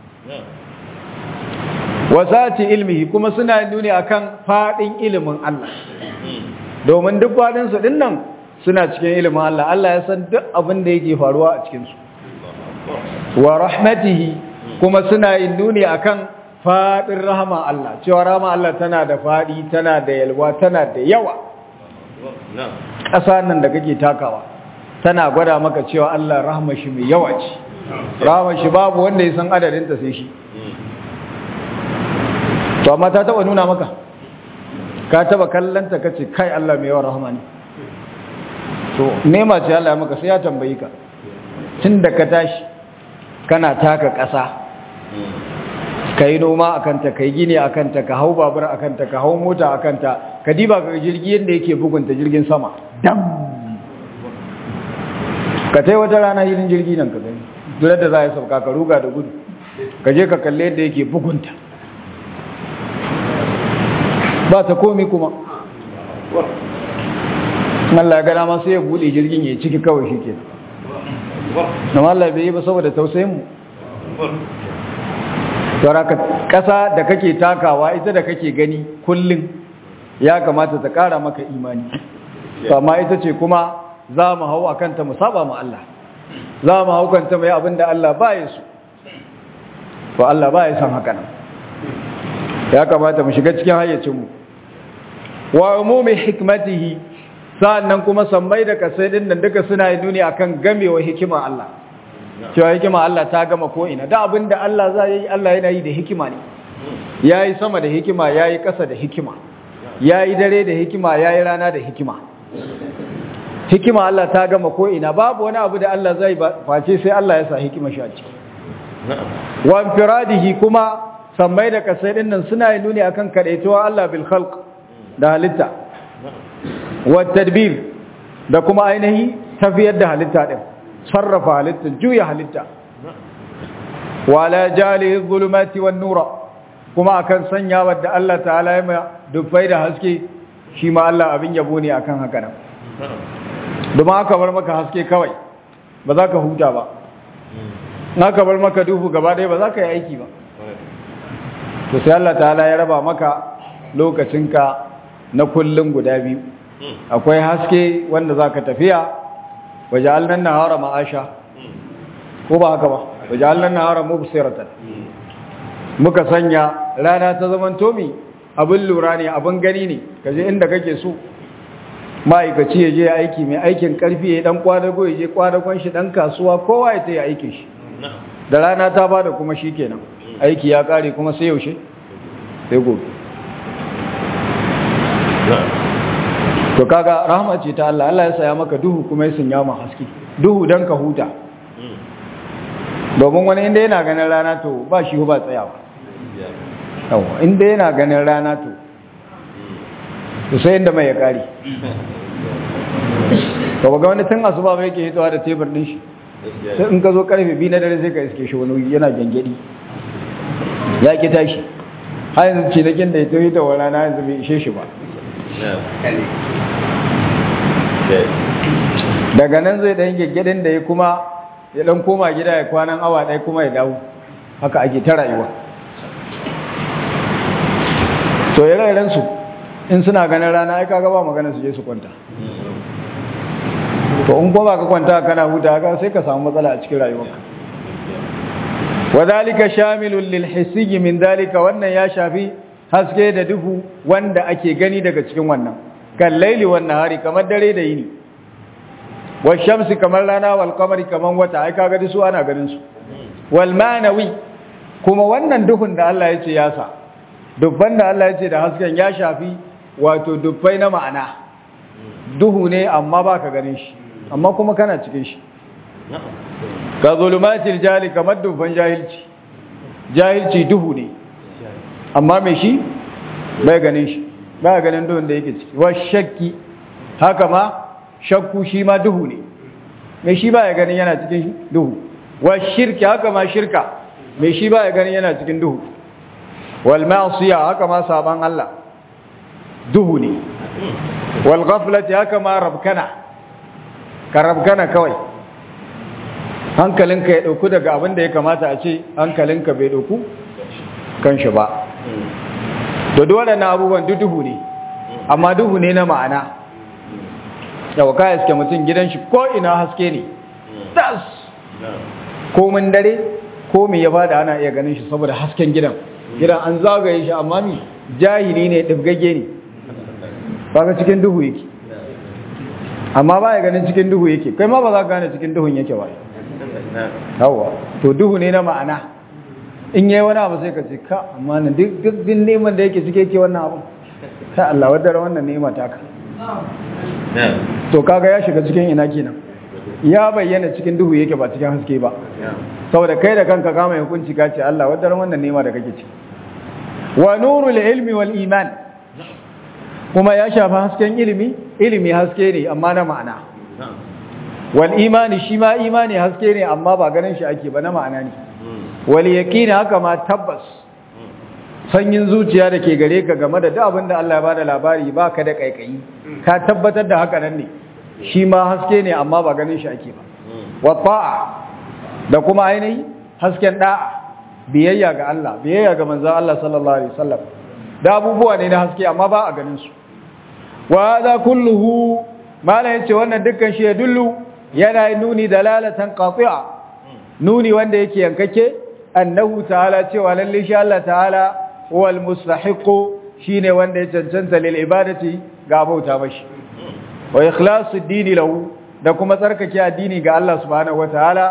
wasati ilmihi kuma suna nuni akan fadin ilimin Allah domin duk fadin su dinnan suna cikin ilimin Allah Allah ya san duk abin da yake faruwa a cikin su wa rahmatihi kuma suna yin nuni akan fadin rahama Allah cewa rahama Allah tana da fadi tana da yalwa tana da yawa ƙasa nan da kake takawa tana gwada maka cewa Allah rahama shi mai yawa ce rahama shi babu wanda ya san adadin ta sai shi to amma ta taba nuna maka ka taba kallanta kace kai Allah mai yawan rahama ne to nema ce Allah ya maka sai ya tambayi ka tunda ka tashi kana taka ƙasa kai noma akan ta kai gini akan ta ka hau babur akan ta ka hau mota akan ta ka diba ka jirgi yanda yake bugunta jirgin sama dam ka tai wata rana hilin jirgi nan ka gani dole da za ya sauka ka ruga da gudu ka je ka kalle yadda yake bugunta ba ta komi kuma Allah gana ma sai ya bude jirgin ya ciki kawai shi ke amma Allah bai yi ba saboda tausayin mu ka ƙasa da kake takawa ita da kake gani kullum ya kamata ta ƙara maka imani amma ita ce kuma za mu hau a kanta mu saba ma Allah za mu hau kanta mai abin da Allah ba ya su to Allah ba ya san haka nan ya kamata mu shiga cikin hayyacinmu wa umumi hikmatihi sa'annan kuma sammai da kasai din nan duka suna yi nuni akan gamewa hikima Allah cewa hikima Allah ta gama ko ina da abinda Allah za yi Allah yana yi da hikima ne yayi sama da hikima yayi ƙasa da hikima yayi dare da hikima yayi rana da hikima hikima Allah ta gama ko ina babu wani abu da Allah zai face sai Allah ya sa hikima shi a ciki wa infiradihi kuma sammai da kasai din nan suna yi nuni akan kadaituwa Allah bil khalq da halitta wa tadbir da kuma ainihi tafiyar da halitta din sarrafa halitta juya halitta wa la jali zulumati wan nura kuma akan sanya wadda Allah ta'ala ya mai dufai da haske shi ma Allah abin yabo ne akan haka nan domin aka bar maka haske kawai ba za ka huta ba aka bar maka duhu gaba ɗaya ba za ka yi aiki ba to sai Allah ta'ala ya raba maka lokacinka na kullum guda biyu akwai haske wanda za ka tafiya waje alnan nahara ma'asha ko ba haka ba waje alnan nahara mubsiratan muka sanya rana ta zaman tomi abin lura ne abin gani ne kaje inda kake so ma'aikaci ya je aiki mai aikin karfi ya dan kwadago ya je kwadagon shi dan kasuwa kowa ya tayi aikin shi da rana ta bada kuma shikenan aiki ya kare kuma sai yaushe sai gobe to kaga rahama ce ta Allah Allah ya saya maka duhu kuma ya sanya ma haske duhu dan ka huta domin wani inda yana ganin rana to ba shi ba tsayawa yawa inda yana ganin rana to to sai inda mai ya kare to ga wani tun asuba bai yake hitowa da tebur din shi sai in ka zo karfe biyu na dare sai ka iske shi wani yana gangadi ya ki tashi har yanzu cinakin da ya tafi da rana yanzu bai ishe shi ba daga nan zai ɗan gaggadin da ya kuma ya ɗan koma gida ya kwanan awa ɗaya kuma ya dawo haka ake ta rayuwa to ya su in suna ganin rana ai kaga ba magana su je su kwanta to in ko ba ka kwanta kana huta haka sai ka samu matsala a cikin rayuwarka wadhalika shamilun lil hissiy min dalika wannan ya shafi haske da duhu wanda ake gani daga cikin wannan kan laili wan nahari kamar dare da yini wal shamsi kamar rana wal qamari kamar wata ai kaga su ana ganin su wal manawi kuma wannan duhun da Allah ya ce ya sa dubban da Allah ya ce da hasken ya shafi wato dubbai na ma'ana duhu ne amma baka ganin shi amma kuma kana cikin shi ka zulumatil jali kamar dubban jahilci jahilci duhu ne amma mai shi bai ganin shi ba ganin duhun da yake ciki wa shakki haka ma shakku shi ma duhu ne mai shi ba ya ganin yana cikin duhu wa shirki haka ma shirka mai shi ba ya ganin yana cikin duhu wal ma'siya haka ma saban Allah duhu ne wal ghaflati haka ma rabkana ka rabkana kawai hankalinka ya dauku daga abin da ya kamata a ce hankalinka bai dauku kan shi ba da dole na abubuwan duhu ne amma duhu ne na ma'ana yau ka iske mutum gidan shi ko ina haske ne tas komin dare komi ya bada ana iya ganin shi saboda hasken gidan gidan an zagaye shi amma mi jahili ne ɗibgage ne ba cikin duhu yake amma ba ya ganin cikin duhu yake kai ma ba za ka gane cikin duhun yake ba yawa to duhu ne na ma'ana in yi wani abu sai ka ce ka amma na duk din neman da yake cike ke wannan abu ta Allah wadda wannan nema ta ka to kaga ya shiga cikin ina kenan ya bayyana cikin duhu yake ba cikin haske ba saboda kai da kanka kama hukunci ka ce Allah wadda wannan nema da kake ci wa nurul ilmi wal iman kuma ya shafa hasken ilimi ilimi haske ne amma na ma'ana wal imani shi ma imani haske ne amma ba ganin shi ake ba na ma'ana ne wal yaqini haka ma tabbas sanyin zuciya da ke gare ka game da duk abin da Allah ya bada labari ba ka da kaikayi ka tabbatar da haka nan ne shi ma haske ne amma ba ganin shi ake ba wa ta'a da kuma ainihi hasken da'a biyayya ga Allah biyayya ga manzon Allah sallallahu alaihi wasallam da abubuwa ne na haske amma ba a ganin su wa hadha kulluhu mala yace wannan dukkan shi ya dullu yana nuni dalalatan qati'a nuni wanda yake yankake annahu ta'ala cewa lalle shi Allah ta'ala wal mustahiqu shine wanda ya cancanta lil ibadati ga bauta mashi wa ikhlasu dini lahu da kuma tsarkake addini ga Allah subhanahu wataala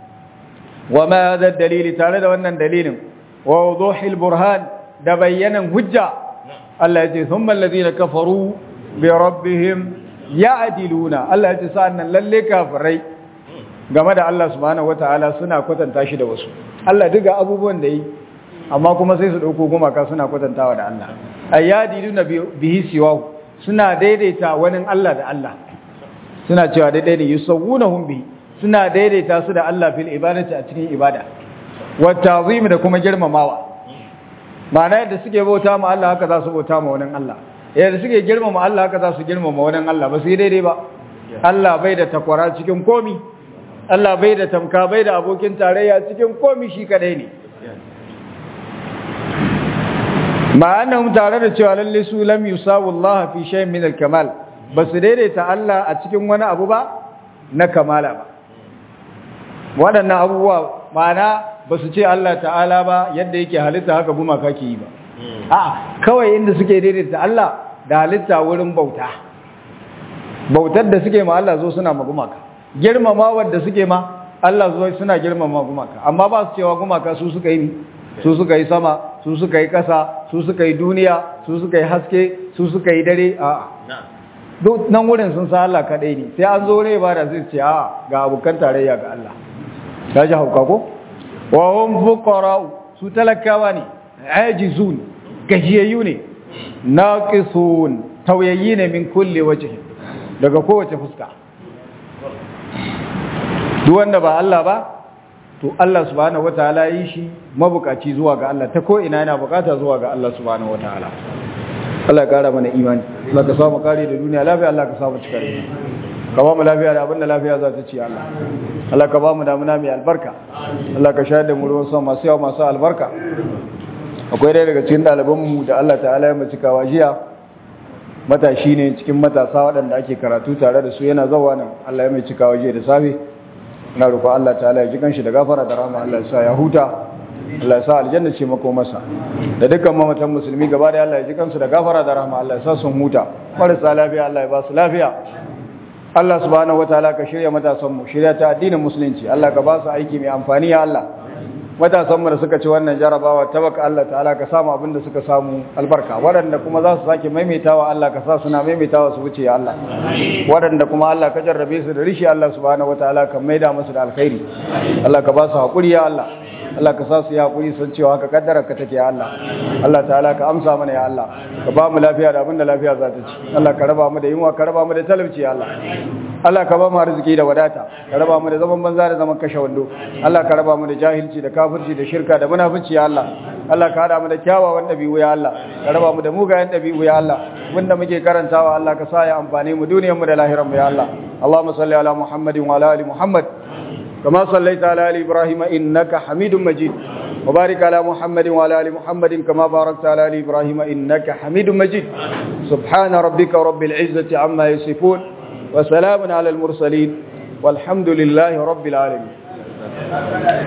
wa ma hadha dalili tare da wannan dalilin wa wuduhil burhan da bayyanan hujja Allah ya ce thumma alladhina kafaru bi rabbihim ya'diluna Allah ya ce sa'annan lalle kafirai game da Allah subhanahu wataala suna kwatanta shi da wasu Allah duka abubuwan da yi amma kuma sai su dauko gumaka suna kwatantawa da Allah ayyadiluna bihi siwahu suna daidaita wani Allah da Allah suna cewa daidai ne yusawwunahum bihi suna daidaita su da Allah fil ibadati a cikin ibada wa ta'zim da kuma girmamawa ma'ana yadda suke bauta ma Allah haka za su bauta ma wani Allah yadda suke girmama Allah haka za su girmama wani Allah ba su yi daidai ba Allah bai da takwara cikin komi Allah bai da tamka bai da abokin tarayya cikin komi shi kadai ne ma'annahum tare da cewa lalle su lam yusawu Allah fi shay'in min al-kamal ba su daidaita Allah a cikin wani abu ba na kamala ba waɗannan abubuwa ma'ana ba su ce Allah ta'ala ba yadda yake halitta haka gumaka ke yi ba a kawai inda suke daidaita Allah da halitta wurin bauta bautar da suke ma Allah zo suna ma gumaka girmama wadda suke ma Allah zo suna girmama gumaka amma ba su cewa gumaka su suka yi su suka yi sama su suka yi ƙasa su suka yi duniya su suka yi haske su suka yi dare a duk nan wurin sun san Allah kaɗai ne sai an zo rai ba da zai ce a ga abokan tarayya ga Allah ta ji hauka ko wa hum fuqara'u su talakawa ne ajizun gajiyayyu ne naqisun tawayyi ne min kulli wajhi daga kowace fuska duk wanda ba Allah ba to Allah subhanahu wataala yi shi mabukaci zuwa ga Allah ta ko ina yana bukata zuwa ga Allah subhanahu wataala Allah ya kara mana imani Allah ka samu kare da duniya lafiya Allah ka samu cikar ka ba mu lafiya da abinda lafiya za ta ci Allah Allah ka ba mu damuna mai albarka Allah ka shayar da mu ruwan sama masu yawa masu albarka akwai ɗaya daga cikin ɗalibanmu da Allah ta'ala ya mace kawa jiya matashi ne cikin matasa waɗanda ake karatu tare da su yana zawa nan Allah ya mai cikawa jiya da safe ina roƙon Allah ta'ala ya ji kanshi da gafara da rahama Allah ya sa ya huta Allah ya sa aljanna ce mako masa da dukkan mamatan musulmi gaba da Allah ya ji kansu da gafara da rahama Allah ya sa sun huta marasa lafiya Allah ya ba su lafiya Allah subhanahu wataala ka shirya matasan mu shirya ta addinin musulunci Allah ka ba su aiki mai amfani ya Allah matasan mu da suka ci wannan jarabawa tabaka Allah ta'ala ka samu abin da suka samu albarka waɗanda kuma za su sake maimaitawa Allah ka sa suna maimaitawa su wuce ya Allah waɗanda kuma Allah ka jarrabe su da rishi Allah subhanahu wataala ka maida musu da alkhairi Allah ka ba su haƙuri ya Allah Allah ka sa su ya haƙuri san cewa haka kaddara ka take ya Allah Allah ta'ala ka amsa mana ya Allah ka ba mu lafiya da abin da lafiya za ta ci Allah ka raba mu da yunwa ka raba mu da talauci ya Allah Allah ka ba mu arziki da wadata ka raba mu da zaman banza da zaman kashe wando Allah ka raba mu da jahilci da kafirci da shirka da munafici ya Allah Allah ka hada mu da kyawawan dabi'u ya Allah ka raba mu da mugayen dabi'u ya Allah wanda muke karantawa Allah ka sa ya amfane mu duniyar mu da lahirar mu ya Allah Allahumma salli ala Muhammadin wa ala ali Muhammad كما صليت على آل إبراهيم إنك حميد مجيد وبارك على محمد وعلى آل محمد كما باركت على آل إبراهيم إنك حميد مجيد سبحان ربك رب العزة عما يصفون وسلام على المرسلين والحمد لله رب العالمين